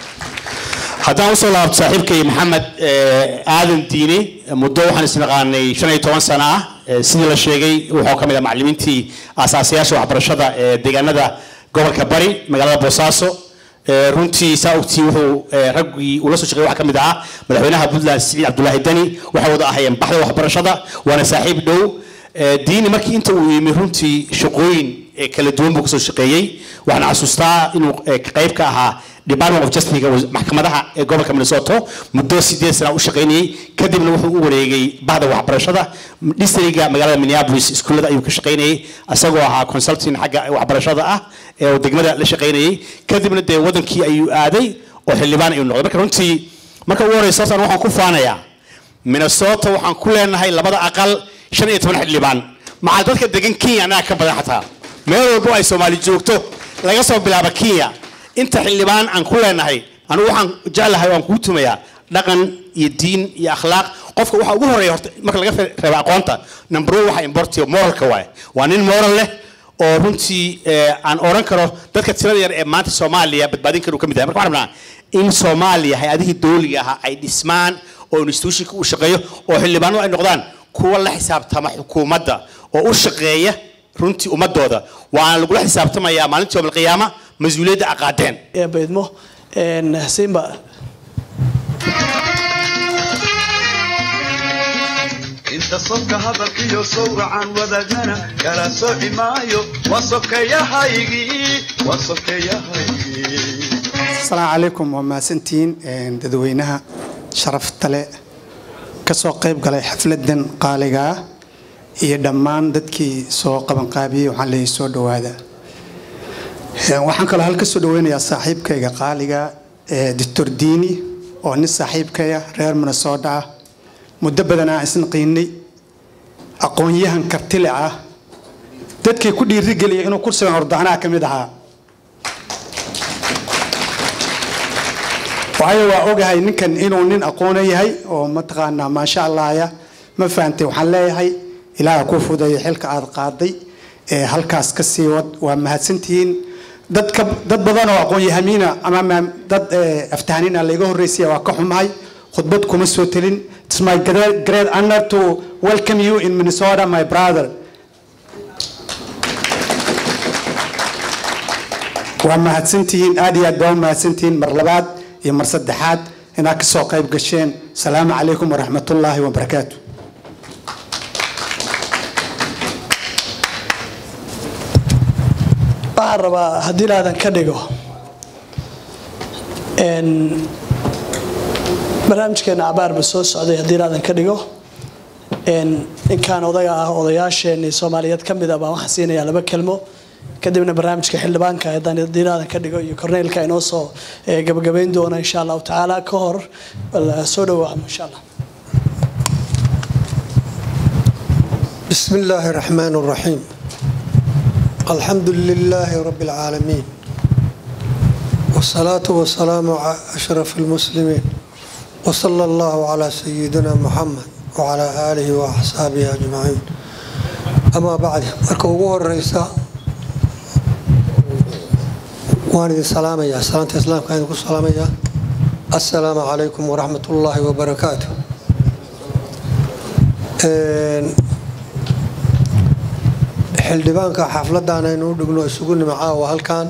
Speaker 10: haddaan usoo laabto saaxiibkay maxamed eh, aadan diine muddo waxaan isnaqaanay shan iyo toban sano ah Eh, sidii la sheegay wuxuu ka mid ah macallimiintii aasaasayaasha waxbarashada ee deegaanada gobolka bari magaalada boosaaso Eh, runtii saa ogtii wuxuu eh, raggii ula soo shaqeeyay waxaa ka mid ahaa madaxweynaha puntland siciid cabdulaahi deni waxay wada ahayeen baxda waxbarashada waana saaxiib dhow Eh, diini markii inta uu yimi runtii shaqooyin eh, kala duwan buu kasoo shaqeeyey waxaan xasuustaa inuu eh, qayb ka ahaa department of justice maxkamadaha ee gobolka minnesota muddo sideed sana u shaqaynayey kadibna wuxuu u wareegay bahda waxbarashada districtga magaalada minneapolis iskuullada ayuu ka shaqaynayey isagoo ahaa consulting xagga waxbarashada ah ee uu degmada la shaqaynayey kadibna dee wadankii ayuu aaday oo xildhibaan ayuu noqday marka runtii marka ugu horeysa horta waxaan ku faanayaa minnesota waxaan ku leenahay labada aqal shan iyo toban xildhibaan maxaa dadka degan kenya annaga ka badan xataa meel walbo ay soomaali joogto laga soo bilaabo kenya inta xildhibaan aan ku leenahay anigu waxaan jeclahay waan kuu tumayaa dhaqan iyo diin iyo akhlaaq qofka waxa ugu horeeya horta marka laga reebo aqoonta number one waxa importiyo moralka waaye waa nin moral leh oo runtii eh, aan oran karo dadka tirada yar ee maanta soomaaliya badbaadin kara uu ka mid yahay marka waxaan rabnaa in soomaaliya hay-adihii dowliga ahaa ay dhismaan oo institutionka u shaqeeyo oo xildhibaanadu ay noqdaan kuwa la xisaabtama xukuumadda oo u shaqeeya runtii ummadooda waana lagula xisaabtamayaa maalintii yowm alqiyaama mas-uuliyadda aqaadeen
Speaker 1: ee baydmo een, simba
Speaker 11: inta sodka hadalkiyo sawracan wadagana kala sooci maayo waa sokeeyahaygii waa sokeeyahaygii
Speaker 12: asalaamu calaykum waa mahadsantihiin een, dadweynaha sharafta leh ka soo qayb galay xafladan qaaliga ah iyo dhammaan dadkii soo qabanqaabiyey waxaan leeyahay soo dhowaada Een, waxaan kaloo halka soo dhaweynayaa saaxiibkayga qaaliga ee doctor diini oo nin saaxiibkaya reer minnesota ah muddo badan aan isna qiinay aqoon-yahan kartile ah dadkii ku dhiirigeliya inuu kursigan ordacnaha ka mid ahaa waayo waa ogahay ninkan inuu nin aqoona yahay oo mataqaanaa maasha allahya ma fahantay waxaan leeyahay ilaaha kuu fudeeya xilka aad qaaday ee halkaas ka sii wad waa mahadsantihiin dad ka dad badan oo aqoon-yahamiina ama ma- dad eh, aftahaniina layga horreysaya waa ka xumahay khudbad kuma soo telin it's my great, great honor to welcome you in minnesota my brother waa mahadsantihiin aad iyo aad baa u mahadsantihiin mar labaad iyo mar saddexaad inaad kasoo qayb gasheen salaamu calaykum waraxmatullaahi wabarakaatu
Speaker 1: waxaan rabaa haddii laadan ka dhigo n barnaamijkeena cabaarba soo socday haddii laadan ka dhigo n ninkaan odaga ah odayaasheenii soomaaliyeed ka mid ah baan waxaan siinayaa laba kelmo kadibna barnaamijka xildhibaanka haddaan haddii laadan ka dhigo iyo korneylka inoo soo eh, gabagabayn doona insha allahu tacaala ka hor bal soo dhawaamo insha allah
Speaker 13: بسم الله الرحمن الرحيم الحمد لله رب العالمين والصلاة والسلام على أشرف المسلمين وصلى الله على سيدنا محمد وعلى آله وأصحابه أجمعين أما بعد مركو ugu horeysa waan idin salaamayaa salaanta islaamka idinku salaamayaa assalaamu calaykum waraxmat ullaahi wabarakaatu xildhibaanka xafladan aynu u dhigno isugu nimo caawa halkan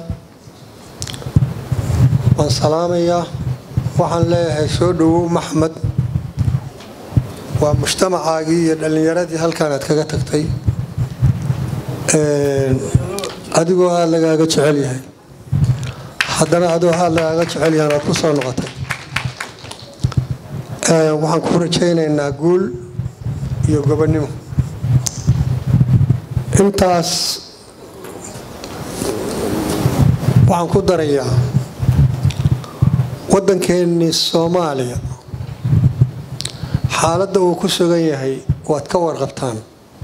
Speaker 13: waan salaamayaa waxaan leeyahay soo dhowow maxmed waa mujtamacaagii iyo dhallinyaradii halkan aad kaga tagtay adigoo aada lagaaga jecel yahay haddana adigoo aada lagaaga jecel yahan aad ku soo noqotay waxaan ku rajaynaynaa guul iyo gobonnimo intaas waxaan ku darayaa waddankeennii soomaaliya xaaladda uu ku sugan yahay waad ka warqabtaan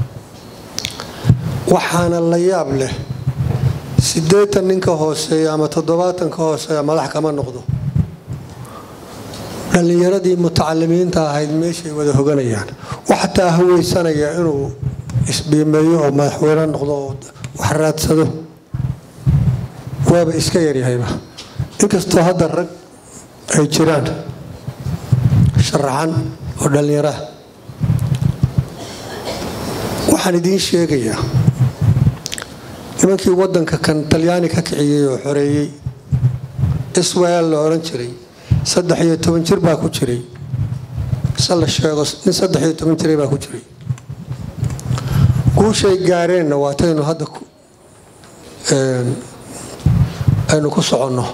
Speaker 13: waxaana la yaab leh siddeetan ninka hooseeya ama toddobaatan ka hooseeya madax kama noqdo dhallinyaradii mutacalimiinta ahayd meeshay wada hoganayaan waxataa haweysanaya inuu isbiimeeyo oo madaxweyne noqdo oo wax raadsado waaba iska yaryahayba inkastoo hadda rag ay jiraan sharaxan oo dhallinyaraha waxaan idiin sheegayaa nimankii waddanka kan talyaani ka kiciyey oo xoreeyey iswaal la odhan jiray saddex iyo toban jir baa ku jiray se la sheego nin saddex iyo toban jiray baa ku jiray guushay gaareenna waataynu hadda aynu ku soconno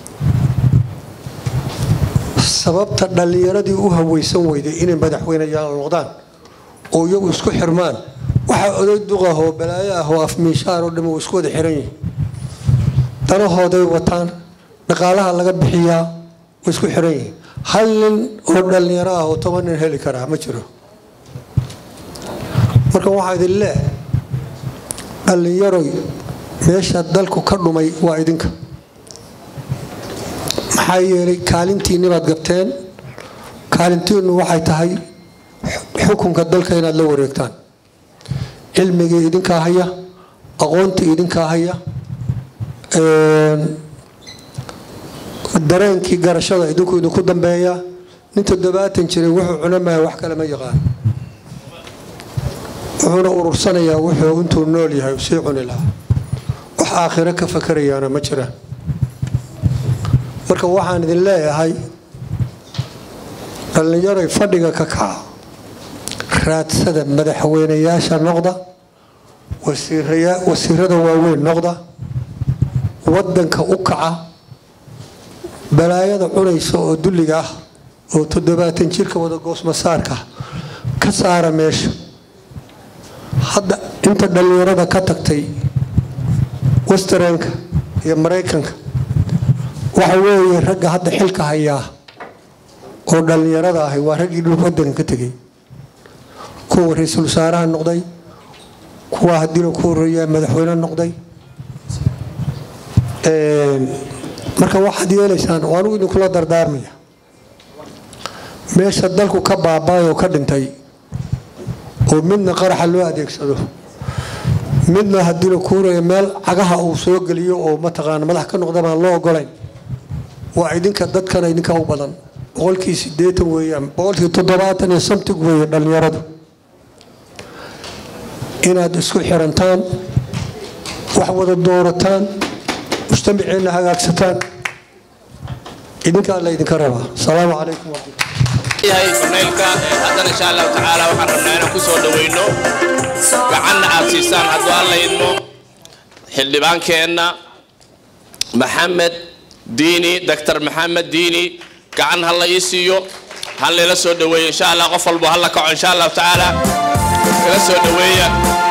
Speaker 13: sababta dhallinyaradii u haweysan weyday inay madaxweyneyaal noqdaan oo iyagu isku xirmaan waxaa oday duqahoo balaayo ah oo afmiishaar oo dham uu isku wada xiran yihin danahooday wataan dhaqaalaha laga bixiyaa way isku xiran yihiin hal nin oo dhallinyaro ah oo toban nin heli karaa ma jiro marka waxaa idin leeh dhallinyaroy meesha dalku ka dhumay waa idinka maxaa yeelay kaalintiinnibaad gabteen kaalintiinnu waxay tahay xukunka dalka inaad la wareegtaan cilmigii idinkaa haya aqoontii idinkaa haya dareenkii garashada idinku idinku dambeeya nin toddobaatan jiray wuxuu cunamaya wax kale ma yaqaan wuxuuna urursanayaa wuxuu intuu nool yahay u sii cuni lahaa wax aakhiro ka fakarayaana ma jiraan marka waxaan idin leeyahay dhallinyaroy fadhiga ka kaca raadsada madaxweynayaasha noqda wasiirada waaweyn noqda wadanka u kaca balaayada cunaysa oo dulliga ah oo toddobaatan jirka wada goosmasaarka ka saara meesha hadda inta dhallinyarada ka tagtay westarenka iyo maraykanka waxa weeye ragga hadda xilka hayaa oo dhallinyarada ahi waa raggii dhulka wadanka ka tegay kuwa ra-iisul wasaaraha noqday kuwa hadiina ku horeeyaa madaxweyne noqday marka waxaad yeelaysaan oo anugu idinkula dardaarmaya meesha dalku ka baabaayoo ka dhintay oo midna qaraxa loo adeegsado midna hadiina ku horeeya meel cagaha uu soo geliyo oo mataqaana madax ka noqda baan loo ogolayn waa idinka dadkana idinka u badan boqolkii sideetan weeyaan boqolkii toddobaatan iyo samtig weeye dhallinyaradu inaad isku xirantaan wax wada doorataan mujtamaceenna hagaagsataan idinkaa laydinka rabaa asalaamu calaykum
Speaker 9: yahay korneylka haddana insha allahu tacaala waxaan rabnaa inaan ku soo dhaweyno gacanna aad siisaan hadduu alla idmo xildhibaankeenna maxamed diini doctor maxamed diini gacan ha la ii siiyo ha layla soo dhaweeyo insha allah qof walbo ha la kaco insha allahu tacaala ila soo dhaweeya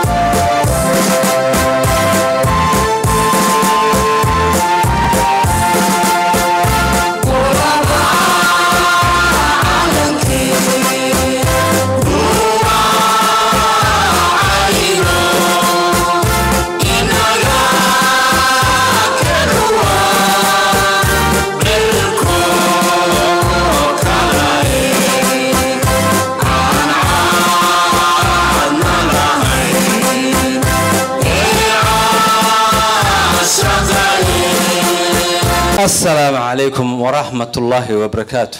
Speaker 14: asalaamu calaykum waraxmat ullaahi wabarakaatu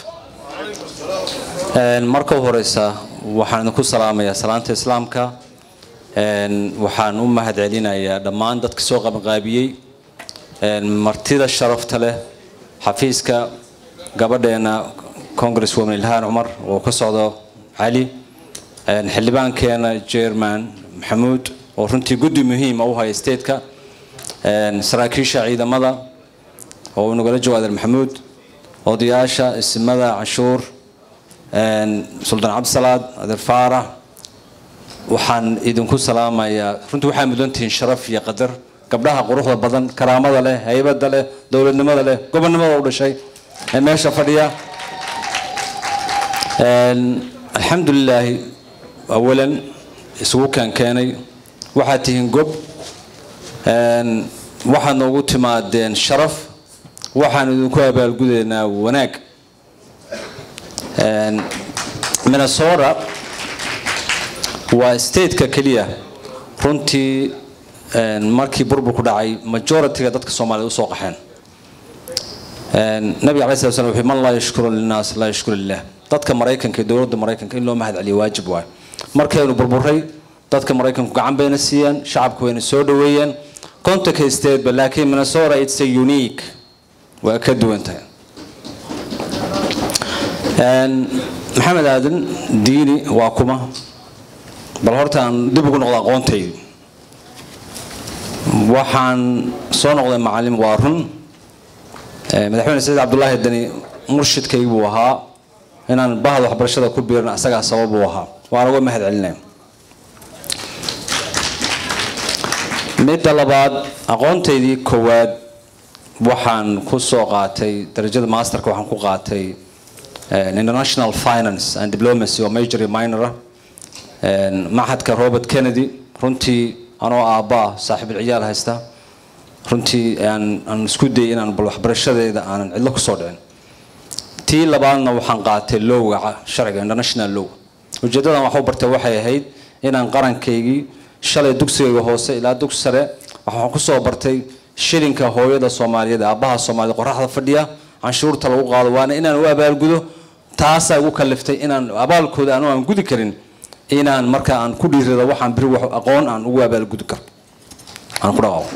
Speaker 14: marka u horeysa waxaan idinku salaamayaa salaanta islaamka waxaan u mahad celinayaa dhammaan dadka soo qabanqaabiyey martida sharafta leh xafiiska gabadheena congress woman ilhaan cumar oo ka socdo cali xildhibaankeena jerman maxamuud oo runtii guddi muhiima u haya stateka saraakiisha ciidamada oo nagala joogo adeer maxamuud odayaasha isimada canshuur suldaan cabdisalaad adeer faarax waxaan idinku salaamayaa runtii waxaa mudantihiin sharaf iyo qadar gabdhaha quruxda badan karaamada leh haybada leh dowladnimada leh gobonnimada u dhashay ee meesha fadhiya alxamdulilaahi awalan isugu keenkeenay waxaad tihiin gob waxaad noogu timaadeen sharaf waxaan idinku abaalgudaynaa wanaag minnesota waa stateka keliya runtii markii burburku dhacay majority-ga dadka soomaaliyed usoo qaxeen nabiga alai slat slam wuxuu man laa yashkuru linaas laa yashkuru lilah dadka maraykanka iyo dowladda maraykanka in loo mahad celiyo waajib waay markaynu burburay dadka maraykanku gacan bayna siiyeen shacabka wayna soo dhaweeyeen contact stateba laakiin minnesota it's a unique waa ka duwan tahay maxamed aadan diini waa kuma bal horta aan dib ugu noqdo aqoontaydi waxaan soo noqday macalin waa run madaxweyne saciid cabdulaahi dani murshidkaygi buu ahaa inaan bahda waxbarashada ku biirin asagaa sabab uu ahaa waan uga mahad celinaya midda labaad aqoontaydii koowaad waxaan ku soo qaatay darajada masterka waxaan ku qaatay international finance and diplomacy oo major iyo minor ah maxadka robert kennedy runtii anoo aabbaa saaxiibul ciyaal haysta runtii aan isku dayay inaan bal waxbarashadeeda aanan cidlo kusoo dhicin tii labaadna waxaan qaatay lowga sharciga international low ujeedadan waxu bartay waxay ahayd inaan qarankaygii shalay dugsigayga hoose ilaa dugsi sare waxaan kusoo bartay shilinka hooyada soomaaliyeed aabbaha soomaaliyed qoraxda fadhiya canshuurta lagu qaado waana inaan u abaalgudo taasaa igu kaliftay inaan abaalkooda anu aan gudi karin inaan marka aan ku dhiirado waxaan biri wax aqoon aan ugu abaalgudi karo aan ku dhaqaaqo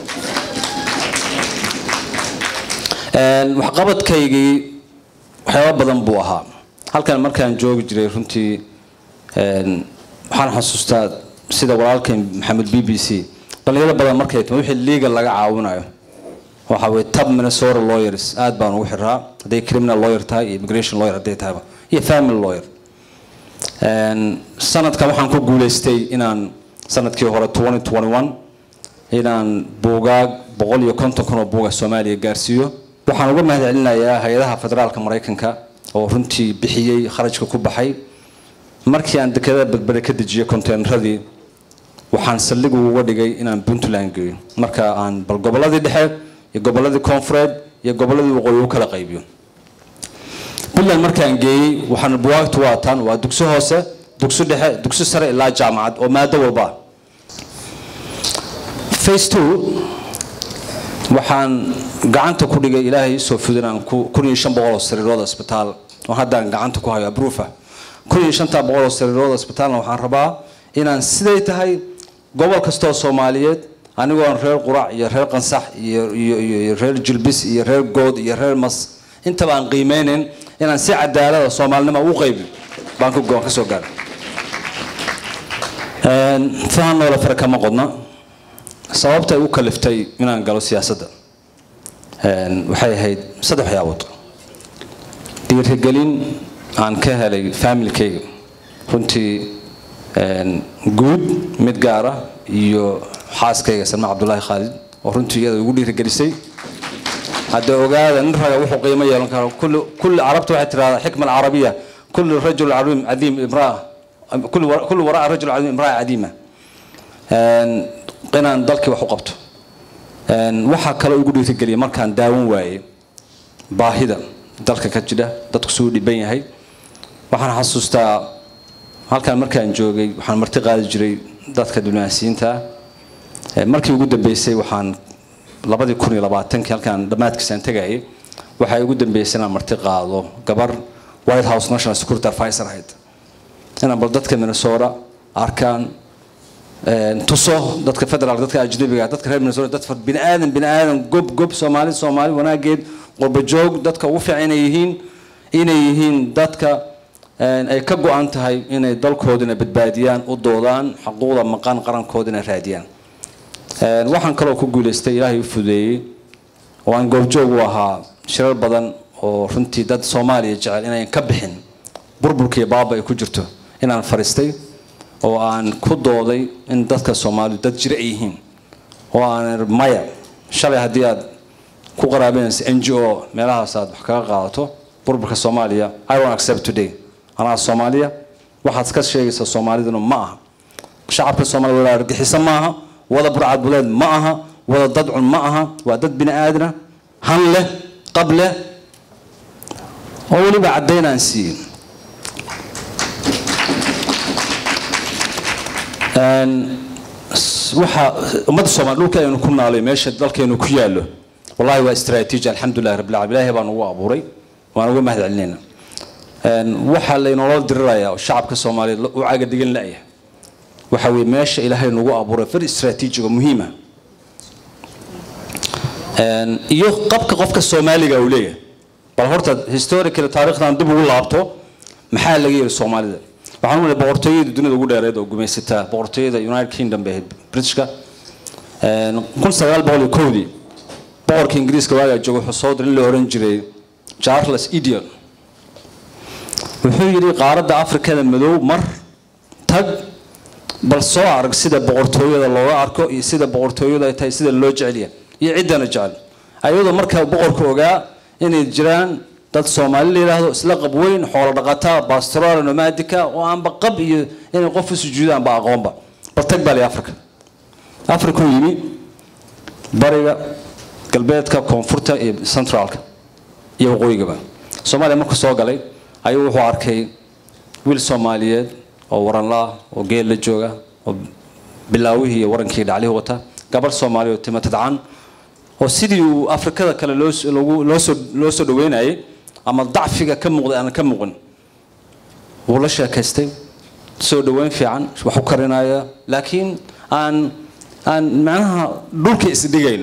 Speaker 14: waxqabadkaygii waxyaaba badan buu ahaa halkan markaan joogi jiray runtii waxaan xasuustaa sida walaalkay maxamed b b c dhalinyaro badan markay timi wixii legal laga caawinayo waxa weye tab minnesota lawyers aad baan ugu xiraa hadday criminal lawyer tahay iyo immigration lawyer hadday tahayba iyo family lawyer sanadkan waxaan ku guuleystay inaan sanadkii hore inaan buugaag boqol iyo konton kun oo buuga soomaaliya gaarsiiyo waxaan uga mahad celinayaa hay-adaha federaalka maraykanka oo runtii bixiyey kharajka ku baxay markii aan dekedada badbade ka dejiyay konteynaradii waxaan saldhig uga dhigay inaan puntland geeyo marka aan bal goboladii dhexe iyo goboladii koonfureed iyo goboladii waqooyi u kala qaybiyo puntland markaan geeyey waxaan buwaagtu waataan waa dugsi hoose dugsi dhexe dugsi sare ilaa jaamacad oo maado walba ah face two waxaan gacanta ku dhigay ilaahay soo fudinaan kun iyo shan boqol oo sariirooda isbitaal oo haddaan gacanta ku hayo abruufa kun iyo shanta boqol oo sariirooda isbitaalna waxaan rabaa inaan siday tahay gobol kastoo soomaaliyeed anigoon reer qurac iyo reer qansax iyo iyo iyo reer jilbis iyo reer good iyo reer mas intaba aan qiimeynayn inaan si cadaalada soomaalinimo u qaybin baan ka go-aan ka soo gaaray fahan noola fara kama qodna sababta ay u kaliftay inaan galo siyaasadda waxay ahayd saddex waxyaabood dhiirigelin aan ka helay familykayga runtii guud mid gaara iyo xaaskayga salma cabdulaahi khaalid oo runtii iyada ugu dhiirigelisay hadda ogaada nin raga wuxuu qiimo yeelan karo kulli carabta waxay tirahdaa xikma alcarabiya kulli rajul cadiim cadiim imraa kulli waraa rajul cadiim imraa cadiima inaan dalkii wax u qabto waxaa kale ugu dhiirigeliyay markaan daawan waayey baahida dalka ka jira dadku suu dhiban yahay waxaan xasuustaa halkaan markaan joogay waxaan marti qaadi jiray dadka diblomaasiyiinta markii ugu dambeysay waxaan labadii kun iyo labaatankii halkaan dhammaadkiisaan tegayay waxay ugu dambeysay inaan marti qaado gabar white house national security advisor ahayd inaan bal dadka minnesota arkaan tuso dadka federal dadka ajnabiga dadka reer minnesota dad bini aadan bini aadan gob gob soomaali soomaali wanaageed qurbajoog dadka ugu fiican inay yihiin inay yihiin dadka ay ka go-an tahay inay dalkoodina badbaadiyaan u doodaan xuquuqda maqan qarankoodina raadiyaan waxaan kaloo ku guulaystay ilaahay u fudeeyey oo aan goobjoog u ahaa shirar badan oo runtii dad soomaaliya jecel inayn ka bixin burburkiiyo baaba ay ku jirto inaan fariistay oo aan ku dooday in dadka soomaalidu dad jira ay yihiin oo aan maya shalay haddii aad ku qaraabanaysa n g o meelahaas aad wax kaga qaadato burburka soomaaliya i won't accept today anaa soomaaliya waxaad ka sheegaysaa soomaaliduna ma aha shacabka soomaliya wada argaxiso ma aha wada burcad buleed ma aha wada dadcun ma aha waa dad bini aadana han leh qab leh oo weliba caddayn aan siiyey waxa ummadda soomaali dhulka aynu ku naalay meesha dalkeenu ku yaallo wallahi waa istaraatiiji alxamdulilah rabbil caalamiin ilaahay baan ugu abuuray waan uga mahad celinayna waxaa laynoola dirirayaa oo shacabka soomaaliyeed u caga dhigan la'yahay waxa weeye meesha ilaahay nagu abuuray far istaraatiijiga muhiima iyo qabka qofka soomaaliga uu leeyahay bal horta historical taariikhdan dib ugu laabto maxaa laga yiri soomaalida waxaan u leeyahay boqortooyada dunida ugu dheereed oo gumaysataa boqortooyada united kingdom bay ahayd britishka kun sagaal boqol iyo kowdii boqorka ingiriiska waagaa jooga wuxuu soo diray in la oran jiray charles idion wuxuu yidhi qaaradda afrikada madow mar tag bal soo arag sida boqortooyada looga arko iyo sida boqortooyadu ay tahay sida loo jecelya iyo ciddana jecel ayadoo markaa boqorka ogaa inay jiraan dad soomaali la yidhaahdo isla qab weyn xoolo dhaqataa bastoral nomadika oo aanba qab iyo inay qof u sujuudaanba aqoonba bal tag baa li africa africuu yimi bariga galbeedka koonfurta iyo centraalka iyo waqooyigaba soomaaliya markuu soo galay ayuu wuxuu arkay wiil soomaaliyeed oo waranla oo geel la jooga oo bilaawihii iyo warankii dhaclihii wata gabarh soomaaliya oo tima tadcan oo sidii uu afrikada kale loosoo loo soo dhaweynayay ama dacfiga ka muuqday aan ka muuqin wuu la sheekaystay soo dhaweyn fiican wax u karinaya laakiin aan aan macnaha dhulka isdhigayn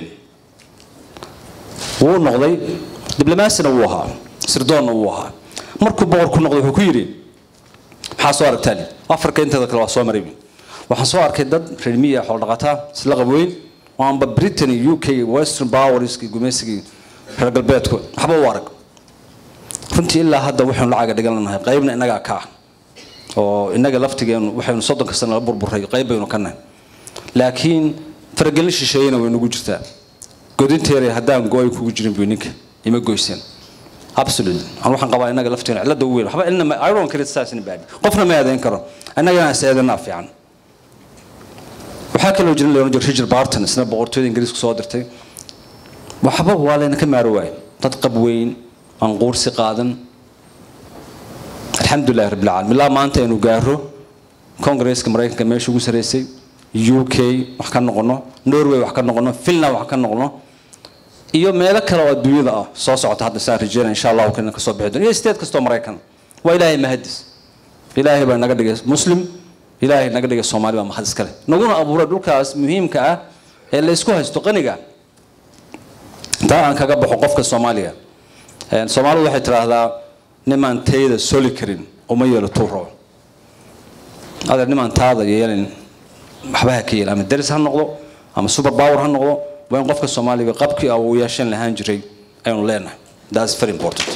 Speaker 14: wuu noqday diblomaasina wuu ahaa sirdoonna wuu ahaa markuu boqor ku noqday wuxuu ku yidhi maxaa soo aragtaan afrika inteeda kale waa soo maray waxaan soo arkay dad reer miya xoolo dhaqataa isla qabweyn oo aanba britain u k western powerskii gumaysigii reer galbeedku waxba u arag runtii ilaa hadda waxaynu lacaga dhigananahay qaybna innagaa ka ah oo innaga laftigeenu waxaynu soddonka sano la burburay qayb baynu ka nahay laakiin faragelin shisheeyena way nagu jirtaa godinteeray haddaan go-ay kugu jirin buy ninka ima goyseen absolutely aan waxaan qabaa innaga lafteena cilada ugu weyn waxba ilna I don't criticize anybody qofna ma eedayn karo annagana is eedanaa fiican waxaa kaloo jirin leon Richard Barton isna boqortooyada ingiriiska soo dirtay waxba waa layna ka maaro waay dad qab weyn aan quursi qaadan alxamdulilah rabbil caalamiin ilaa maanta aynu gaaro kongresska maraykanka meesha ugu sareysay u k wax ka noqono norway wax ka noqono finland wax ka noqono iyo meelo kale oo adduunyada ah soo socota hadda saan rajeynaya insha allahu kana kasoo bixi doon iyo state kastoo maraykan waa ilaahay mahadis ilaahay baa naga dhigay muslim ilaahay naga dhigay soomaali baa mahad iskale naguna abuuray dhulkaas muhiimka ah ee la isku haysto qaniga taa aan kaga baxo qofka soomaaliga Een, soomaalidu waxay tidhaahdaa nimaan tayda soli karin uma yeelo tuuro adeer nimaan taada yeelin waxba ha ka yeelin ama deris ha noqdo ama super power ha noqdo waa in qofka soomaaliga qabkii uu yeeshan lahaan jiray aynu leenahay that's very important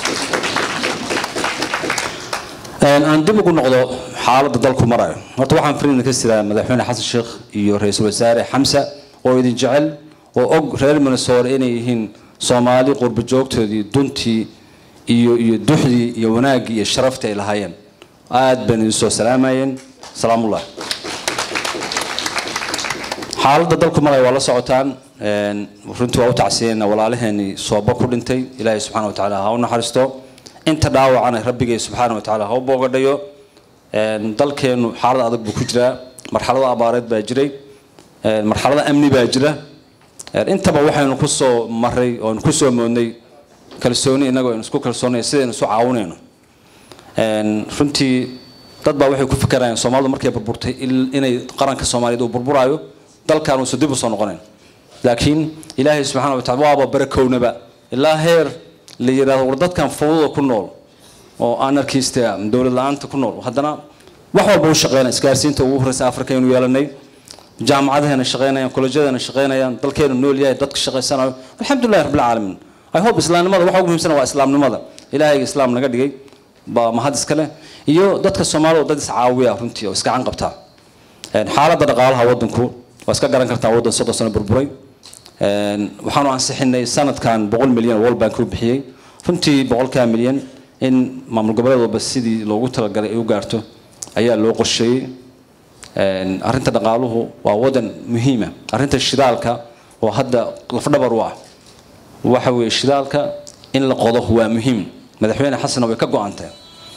Speaker 14: Een, aan dib ugu noqdo xaaladda dalku marayo horta waxaan fariin ka sidaa madaxweyne xasan sheekh iyo ra-iisul wasaare xamsa oo idin jecel oo og reer minnesota inay yihiin soomaali qurba joogtoodii duntii iyo iyo duxdii iyo wanaaggii iyo sharaftii ay lahaayeen aad baan idin soo salaamayeen salaamullah xaaladda dalku maraya waa la socotaan een, runtii waa u tacsiyeenna walaalaheenii sooba ku dhintay ilaahay subxaana wa tacaala ha u naxariisto inta dhaawacana rabbigay subxaana wa tacaala ha u boogadhayo Een, dalkeenu xaalad adag buu ku jiraa marxalado abaareed baa jiray een, marxalado amni baa jira Een, intaba waxaynu ku soo maray oonu ku soo moodnay kalsooni innagoo aynu isku kalsoonay sidaynu isu caawinayno Een, runtii dad baa waxay ku fikirayaan soomaalidu markay burburtay il- inay qaranka soomaaliyeed uu burburaayo dalkan uusan dib u soo noqonayn laakiin ilaahay subxaana wa taala waaba barakownaba ilaa heer la yidhaahdo war dadkan fawdada ku nool oo anarkista dowlad la-aanta ku nool haddana wax walba u shaqeynaya isgaarsiinta ugu horeysa afrika aynu yeelanay jaamacadaheena shaqeynayaan kolejyadeena shaqeynayaan dalkeenu nool yahay dadka shaqeysanayo alxamdulilahi rabbilcaalamiin i hope islaamnimada waxa ugu muhiimsan waa islaamnimada ilaahayga islaam naga dhigay baa mahad iska leh iyo dadka soomaalida oo dad iscaawiya runtii oo isgacan qabtaa Een, xaaladda dhaqaalaha wadanku waa iska garan kartaa waddan soddon sano burburay Een, waxaanu ansixinay sanadkan boqol milyan oo world bank u bixiyey runtii boqolkaa milyan in maamul goboleed walba sidii loogu talagalay ay u gaarto ayaa loo qorsheeyey Een, arrinta dhaqaaluhu waa wadan muhiima arrinta shidaalka oo hadda lafdhabar u ah waxa weeye shidaalka in la qodo waa muhiim madaxweyne xasanna way ka go-antay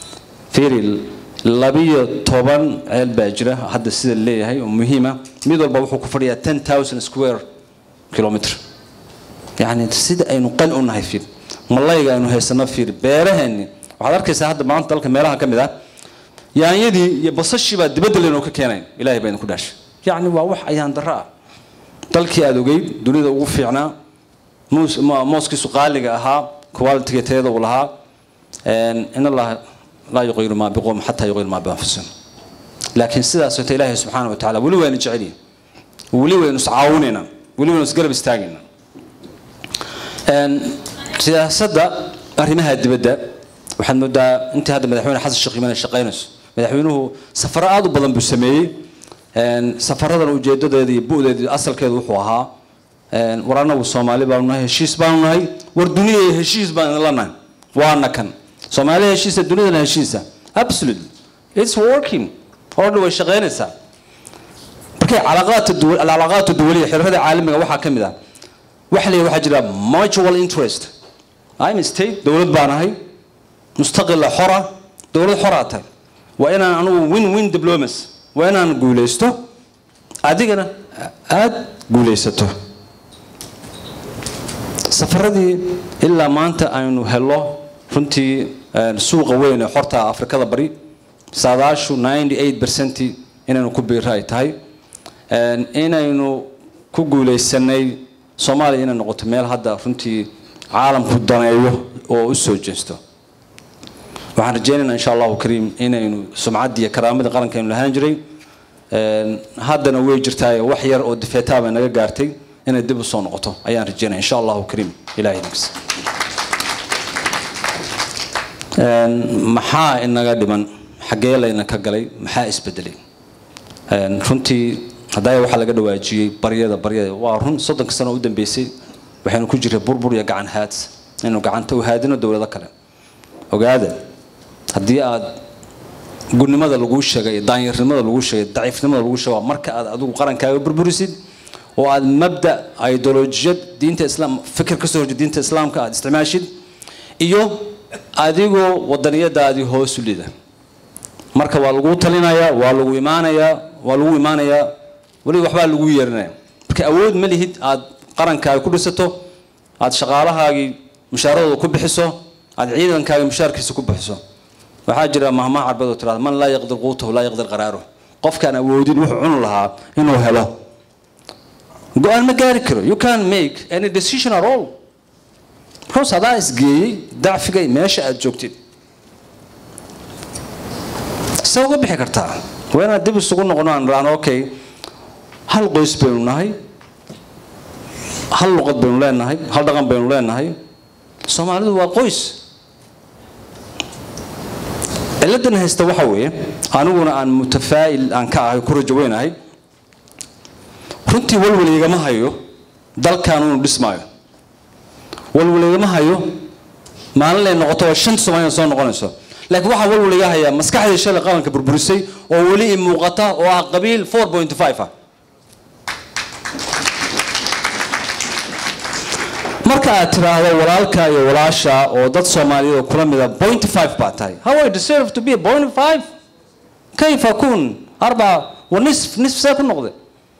Speaker 14: fiiri labiyo toban ceel baa jira hadda sida leeyahay oo muhiima mid walba wuxuu ku fadhiyaa ten thousand square kilometer yacni sida aynu qani u nahay fiir malayga aynu haysano fiir beeraheenni waxaad arkaysaa hadda maanta dalka meelaha ka mid ah yaanyadii iyo basashii baa dibadda leynoo ka keenayn ilaahay baa idinku dhaashay yacni waa wax ayaan darro ah dalkii aad ogeyd dunida ugu fiicnaa muus ma- mooskiisu qaaliga ahaa quality tayada uu lahaa Een, in allaha laa yuqiru maa biqowm xataa yuqiru maa bianfusihim laakiin sidaas wata ilaahay subxaana wa tacaala weli wayna jecelyihin weli waynu iscaawinaynaa weli waynu isgarab istaagaynaa Een, siyaasadda arrimaha dibadda waxaad moodaa intii hadda madaxweyne xasan sheekh imaan ay shaqaynayso madaxweynuhu safaro aad u badan buu sameeyey Een, safaradan ujeedadeeda iyo bu'deeda iyo asalkeedu wuxuu ahaa een, war anagu soomaali baanu nahay heshiis baanu nahay war duniya iyo heshiis baan idinla nahay waana kan soomaaliya heshiisa dunidana heshiisa absolutely it's working oo dhan way shaqaynaysaa markay calaaqaadka duwal alcalaaqaadka duwaliya xiriirada caalamiga waxaa ka mid ah waxa leeyahay waxaa jira mutual interest I'm state dowlad baan ahay mustaqila xora dowlad xoraa tahay waa inaan anugu win win diplomacy waa inaan guulaysto adigana aad guulaysato safaradii ilaa maanta aynu helo runtii een, suuqa weyn ee xorta afrikada bari saadaashu 98 percent inaynu ku biiro ay tahay Een, inaynu ku guulaysanay soomaaliya inay noqoto meel hadda runtii caalamku daneeyo oo u soo jeesto waxaan rajaynaynaa insha allahu kariim inaynu sumcaddii iyo karaamadii qarankeenu lahaan jiray Een, haddana way jirtaa wax yar oo difeetaa bay naga gaartay inay dib u soo noqoto ayaan rajaynaya insha allahu kariim ilahay idinkiisa Een, maxaa inaga dhiman xaggee layna ka galay maxaa isbedelay Een, runtii haddaa waxaa laga dhawaajiyey baryada baryada waa run soddonka sano u dambeysay waxaynu ku jiray burbur iyo gacan haad inaynu gacanta u haadino dowlado kale ogaada haddii aad gudnimada laguu sheegay daanyarnimada laguu sheegay daciifnimada laguu sheegay waa marka aad adigu qarankaaga burburisid oo aad mabda ideolojiyad diinta islaam fikir ka soo horjeed diinta islaamka aad isticmaashid iyo adigoo wadaniyadaadii hoos u lida marka waa laguu talinayaa waa lagu imaanayaa waa lagu imaanayaa weli waxbaa lagu yeerinaya marka awood ma lihid aad qarankaaga ku dhisato aad shaqaalahaagii mushaaradooda ku bixiso aad ciidankaaga mushaarkiisa ku bixiso waxaa jira mahmaha carbeed oo tirahda man laa yaqdir quutahu laa yaqdir qaraaruh qofkaan awoodin wuxuu cuni lahaa inuu helo go-aan ma gaari karo you can't make any decision at all because adaa isgeeyey dacfiga meesha aad joogtid se uga bixi kartaa waa inaad dib isugu noqono aan raano okay hal qoys baynu nahay hal luqad baynu leenahay hal dhaqan baynu leenahay soomaalidu waa qoys ciladan haysta waxa weeye aniguna aan mutafaa'il aan ka ahay ku rajo weynahay runtii walwal igama hayo dalkan unu dhismaayo walwal igama hayo maalin lay noqoto waa shanta soomaaliya soo noqonayso laakiin waxaa walwal iga hayaa maskaxdii shalay qaranka burburisay oo weli i muuqata oo ah qabiil 4.5 ah marka aad tiraahdo walaalka iyo walaasha oo dad soomaaliyeed oo kula mida point five baa tahay how I deserve to be point five كيف أكون أربعة ونصف نصف ساكن نقضي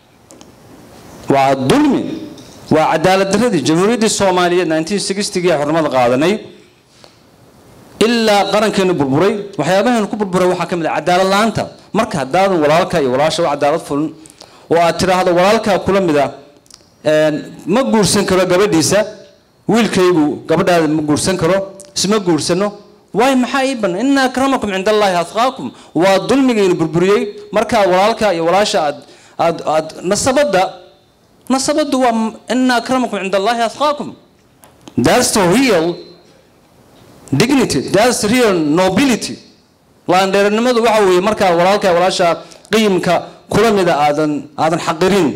Speaker 14: وظلمي وعدالة دردي جمهورية الصومالية 1960 جاء حرمات قادني إلا قرن كانوا بربري وحيابها نكون بربري وحكم عدالة لانتا مركا هداد ولالك ولاشا وعدالة فلن وأترى هذا ولالك كل مدى ma guursan karo gabadhiisa wiilkaygu gabadhaada ma guursan karo isma guursano waay maxaa ii banan ina akramakum cinda allahi atqaakum waa dulmigaynu burburiyey markaa walaalka iyo walaasha aad aad aad nasabadda nasabaddu waa ina akramakum cinda allahi atqaakum that's the real dignity that's the real nobility laandheeranimadu waxa weeye markaa walaalka iyo walaasha qiimka kula mida aadan aadan xaqirin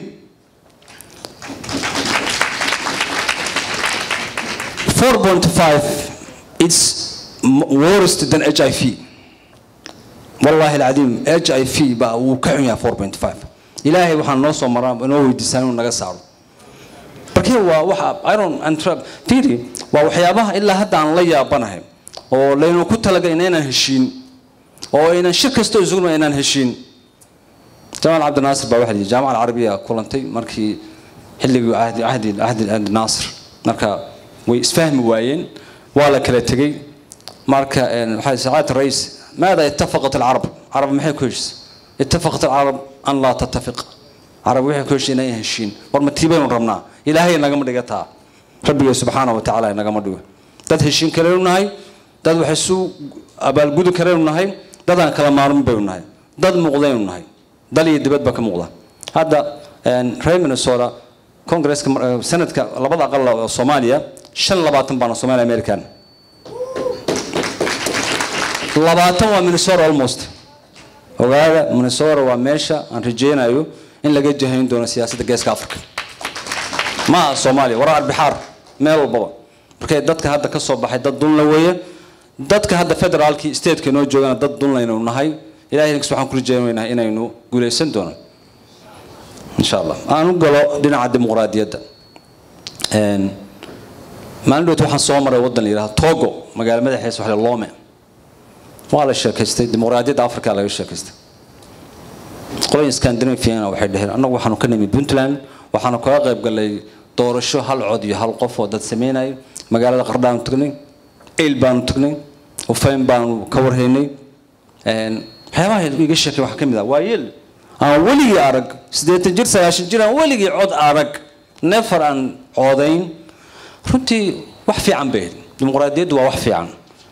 Speaker 14: 4.5 it's worse than HIV والله العظيم HIV بقى وكعيا 4.5 إلهي وحنا نوصل مرة نوي ديسان ونجا markii waa waxa iron and trap fiiri waa waxyaabaha ilaa hadda aan la yaabanahay oo laynu ku talagalay inaan heshiin oo inaan shir kasta isugu inaan heshiin jamaal cabdi naasir baa waxa jaamaca carabiga kulantay markii xilligii ahdi ahdi ahdi naasir marka way isfahmi waayeen waa la kala tegey marka waxay saacad rays ماذا اتفقت العرب عرب ما هي كويس اتفقت العرب ان لا تتفق عرب وحي كويس انay heshiin war ma tiibaan rabnaa ilaahay naga ma dhigataa rabbiga subhanahu wa ta'ala naga ma dhigo dad heshiin kale u nahay dad waxay suu abaal gudu kale u nahay dad aan kala maarmin bay u nahay dad muuqdeen u nahay dal iyo dibadba ka muuqda hadda reer minnesota kongresska sanadka labada aqal oo soomaaliya shan labaatan baana soomaaliya american labaatan waa minnesota almost ogaada minnesota waa meesha aan rajeynayo in laga jahayn doono siyaasadda geeska africa ma aha soomaaliya waraa arbixaar meel walbaba markay dadka hadda ka soo baxay dad dunla weeye dadka hadda federaalkii stateka noo joogana dad dunlaynu nahay ilahay inkasta waxaan ku rajeynaynaa inaynu guulaysan doono insha allah aan u galo dhinaca dimuqraadiyadda maalin dhowt waxaan soo maray waddan la yidhahdo togo magaalo madaxeesa waxa la lome waa la sheekaystay dimuqraadiyadda africa laga sheekaystay qoloyin scandinaviana waxay dhaheen annagu waxaanu ka nimid puntland waxaanu kaga qayb galay doorasho hal cod iyo hal qof oo dad sameynaya magaalada qardhaanu tagnay eyl baanu tagnay ufayn baanu ka warhaynay waxyaabaha iga sheekay waxaa ka mid ah waa yeel aan weligii arag siddeetan jir sagaashan jir aan weligii cod arag neefar aan coodayn runtii wax fiican bay dimuqraadiyaddu waa wax fiican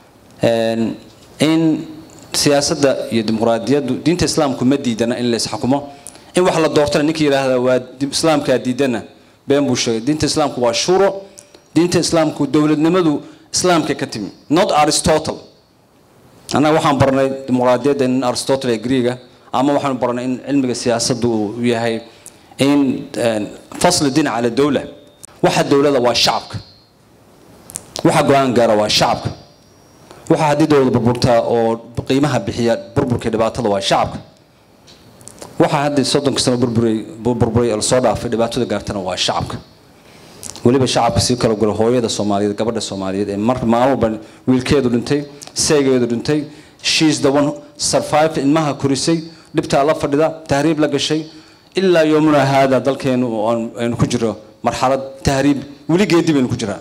Speaker 14: in siyaasadda iyo dimuqraadiyaddu diinta islaamku ma diidana in la isxakumo in wax la doortana ninka yidhaahda waa islaamkaa diidana been buu sheegay diinta islaamku waa shuro diinta islaamku dowladnimadu islaamka ka timi not aristotle annaga waxaan barnay dimuqraadiyadda in aristotle ee greega ama waxaanu barnay in cilmiga siyaasaddu uu yahay in fasl diin cala dowla waxa dowlada waa shacabka waxa go-aan gaara waa shacabka waxa haddii dowlada burburtaa oo qiimaha bixiya burburka dhibaatada waa shacabka waxa haddii soddonka sano burburay burburay oo lasoo dhaafay dhibaatada gaartana waa shacabka weliba shacabka sii kala gura hooyada soomaaliyeed gabadha soomaaliyeed ee mar maalin walba wiilkeedu dhintay seegeedu dhintay she's the one survived ilmaha korisay dhibtaa la fadhida tahriib la gashay ilaa yoomuna haada dalkeenu oo aynu ku jiro marxalad tahriib weligeedii baynu ku jiraa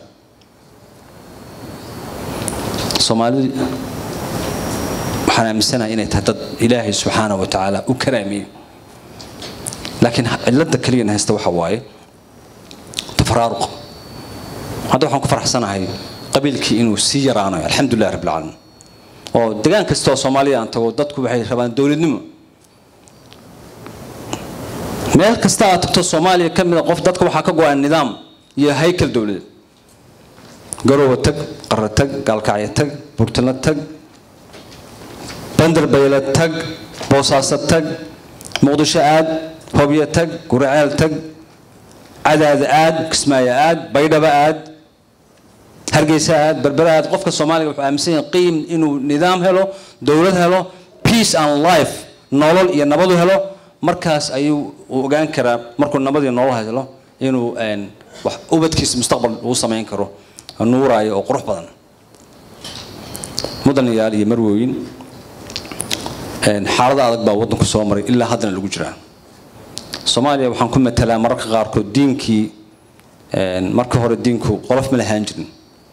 Speaker 14: soomaalida waxaan aaminsanahay inay tahay dad ilaahay subxaana wa tacaala u karaameeyey laakiin cilada keliyan haysta waxa waaye tafaraaruq hadda waxaan ku faraxsanahay qabiilkii inuu sii yaraanayo alxamdulilah rabbil caalamiin oo degaan kasta oo soomaaliya aan tago dadku waxay rabaan dowladnimo meel kasta aad tagto soomaaliya ka mida qof dadka waxaa ka go-an nidaam iyo haykal dowladeed garoowa tag qara tag gaalkacyo tag burtino tag bandarbayle tag boosaaso tag muqdisho aad hobyo tag guraceel tag cadaada aad kismaayo aad baydhaba aad hargeysa aad berbera aad qofka soomaaliga wuxuu aaminsan yahay qiim inuu nidaam helo dowlad helo peace and life nolol iyo nabadu helo markaas ayuu uu ogaan karaa markuu nabad iyo nolol helo inuu een, wax ubadkiisa mustaqbal uu samayn karo nuuraayo oo qurux badan mudanayaal iyo marwooyin een, xaalado adag baa waddanku soo maray ilaa haddana lagu jiraa soomaaliya waxaan ku matalaa mararka qaarkood diinkii een, marka hore diinku qolof ma lahaan jirin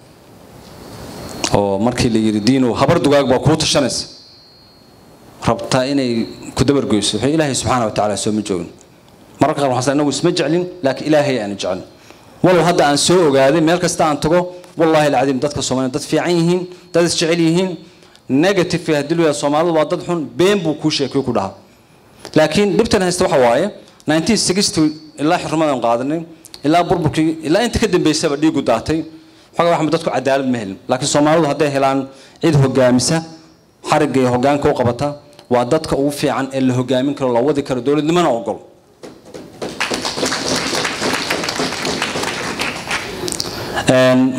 Speaker 14: oo markii la yidhi diinu habar dugaag baa kuu tashanaysa rabtaa inay ku dabargoyso waxay ilaahay subxaana wa tacaala sooma joogin mararka qaar waxaan inagu isma jeclin laakiin ilaahay aan jecel walow hadda aan soo ogaaday meel kasta aan tago wallaahi alcadiim dadka soomaaliya dad fiican yihiin dad isjecel yihiin negative haddii loo yahay soomaalidu waa dad xun been buu kuu sheekiyo ku dhaha laakiin dhibtan haysta waxa waaye 1960 ilaa xurmadan qaadanay ilaa burburkii ilaa inta ka dambeysaba dhiigu daatay xogaa waxba dadku cadaalad ma helin laakiin soomaalidu hadday helaan cid hogaamisa xarigga iyo hogaanka u qabata waa dadka ugu fiican ee la hogaamin karo la wadi karo dowladnimona ogol Een,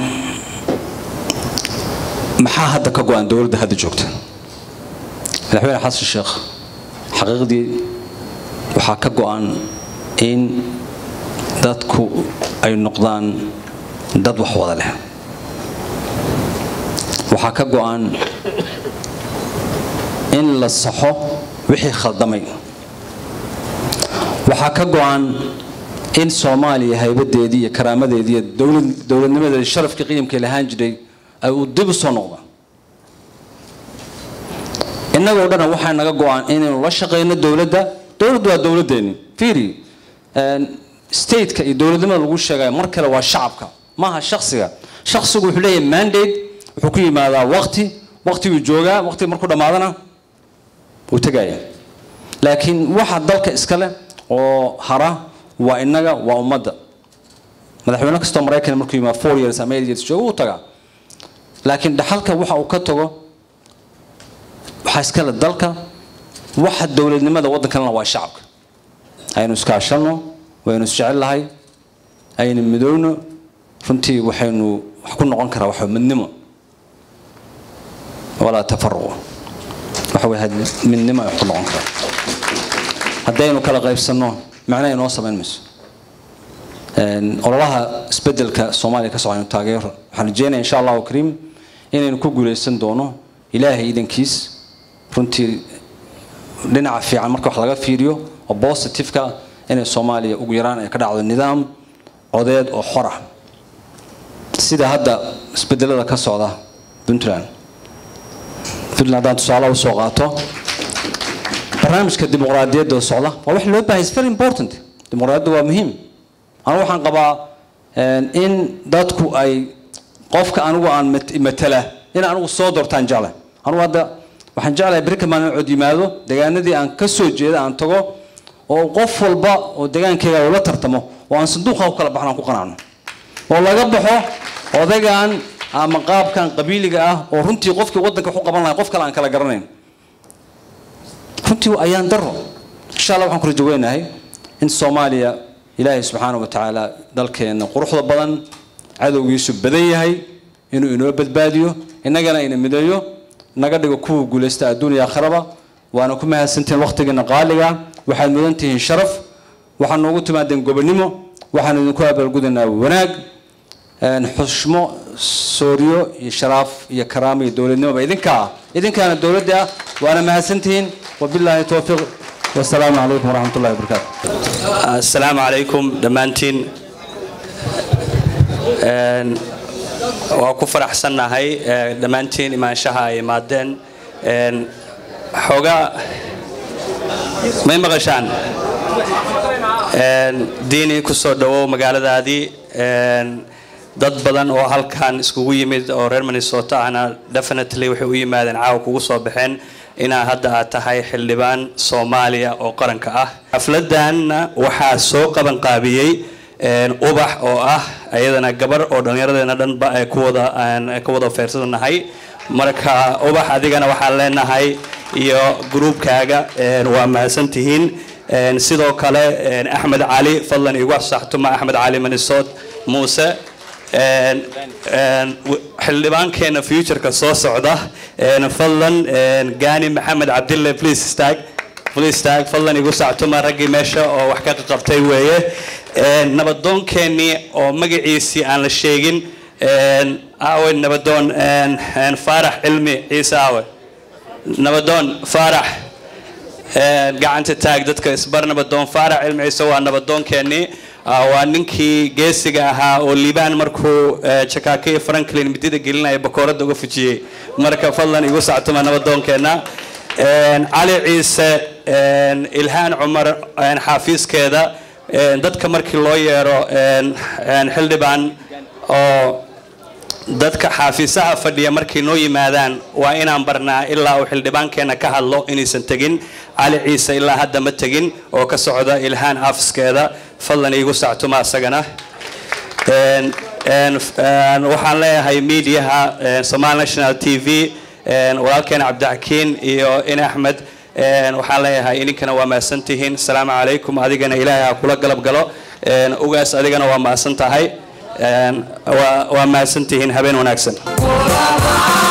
Speaker 14: maxaa hadda ka go-an dowladda hadda joogta madaxweyne xasan sheekh xaqiiqdii waxaa ka go-an in dadku ay noqdaan dad wax wada leh waxaa ka go-an in la saxo wixii khaldamay waxaa ka go-an in soomaaliya haybadeedii iyo karaamadeedii iyo dowlad dowladnimadeedii sharafkii qiimkay lahaan jiray ay uu dib u soo noqdaan innagoo dhan waxaa naga go-an inaynu la shaqeyno dowladda dowladdu waa dowladdeeni fiiri stateka iyo dowladnimada lagu sheegayo mar kale waa shacabka maaha shaksiga shaksigu wuxuu leeyahay mandate wuxuu ku yimaadaa waqti waqtiguu joogaa waqtiga markuu dhammaadana wuu tegaya laakiin waxa dalka iska leh oo hara waa innaga waa ummadda madaxweyne kastoo maraykan markuu yimaado four years ama eight years jooga wuu tagaa laakiin dhaxalka waxa uu ka tago waxaa iska leh dalka waxa dowladnimada waddankalena waa shacabka aynu iskaashanno waynu isjecellahay aynu midowno runtii waxaynu wax ku noqon karaa waxa midnimo walaa tafaruqu waxa way midnimo ay wax ku noqon karaa haddaynu kala qaybsanno macnaha inoo samayn mayso ololaha isbedelka soomaaliya ka socaynu taageero waxaan rajeynaya insha allahu kariim inaynu ku guuleysan doono ilaahay idankiis runtii dhinaca fiican marka wax laga fiiriyo oo positiveka inay soomaaliya ugu yaraan ay ka dhacdo nidaam codeed oo xor ah sida hadda isbedelada ka socda puntland puntland haddaan tusaale usoo qaato barnaamijka dimuqraadiyadda oo socda waa wax loo baahay is very important dimuqraadiyadda waa muhiim anigu waxaan qabaa in dadku ay qofka anigu aan matala in anigu soo doortaan jeclay anigu hadda waxaan jeclahay berri kamaan in cod yimaado deegaanadii aan ka soo jeeda aan tago oo qof walba oo deegaankayga ula tartamo oo aan sanduuqa ku kala baxno aan ku qanacno oo laga baxo odaygan ama qaabkan qabiiliga ah oo runtii qofkii waddanka wax u qaban lahay qof kale aan kala garanayn runtii ayaan daro insha allah waxaan ku rajo weynahay in soomaaliya ilaahay subxaana wa tacaala dalkeenna quruxda badan cadowgiisu badan yahay inuu inoo badbaadiyo innagana ina mideeyo naga dhigo kuwa guulaysta adduuniya aakhiraba waana ku mahadsantihiin waqtigeena qaaliga waxaad mudan tihiin sharaf waxaad noogu timaadeen gobonimo waxaan idinku abaalgudaynaa wanaag xushmo sooriyo iyo sharaaf iyo karaamo iyo dowladnimoba idinka ah idinkaana dowladda ah waana mahadsantihiin wabilaahi towfiiq wasalaamu calaykum waraxmat ullahi wabarakaatu
Speaker 5: asalaamu calaykum dhammaantiin waa ku faraxsannahay dhammaantiin imaanshaha ay imaadeen xoogaa may maqashaan diini ku soo dhowow magaaladaadii
Speaker 15: dad badan oo halkan iskugu yimid oo reer minnesota ahna definitely waxay u yimaadeen caawa kugu soo baxeen inaa hadda aad tahay xildhibaan soomaaliya oo qaranka ah xafladanna waxaa soo qaban qaabiyey ubax oo ah ayadana gabar oo dhallinyaradeena dhanba ay ku wada aan ka wada feersanahay marka ubax adigana waxaan leenahay iyo gruubkaaga waa mahadsantihiin sidoo kale axmed cali fadlan igu saxtuma axmed cali manisod muuse xildhibaankeena futureka soo socda fadlan gani maxamed cabdille please stag please stag fadlan igu sactuma raggii meesha oo wax ka qabtay weeye nabadoonkeenii oo magaciisii aan la sheegin aawe nabadoon faarax cilmi ciise aawe nabadoon faarax gacanta taag dadka isbar nabadoon faarax cilmi ciise waa nabadoonkeenii waa ninkii geesiga ahaa oo liibaan markuu jakaaka iyo franklin midida gelinaya bakoorada uga fujiyey marka fadlan igu sactuma nabadoonkeenna cali ciise ilhaan cumar xaafiiskeeda dadka markii loo yeero xildhibaan oo dadka xaafiisaha fadhiya markay noo yimaadaan waa inaan barnaa ilaa uu xildhibaankeenna ka hadlo inaysan tegin cali ciise ilaa hadda ma tegin oo ka socda ilhaan xaafiskeeda fadlan iigu sactuma asagana waxaan leeyahay miidiyaha somal national t v walaalkeena cabdixakiin iyo in axmed waxaan leeyahay idinkana waa mahadsan tihiin asalaamu calaykum adigana ilaahay ha kula galab galo ugaas adigana waa mahadsan tahay waa mahadsan tihiin habeen wanaagsan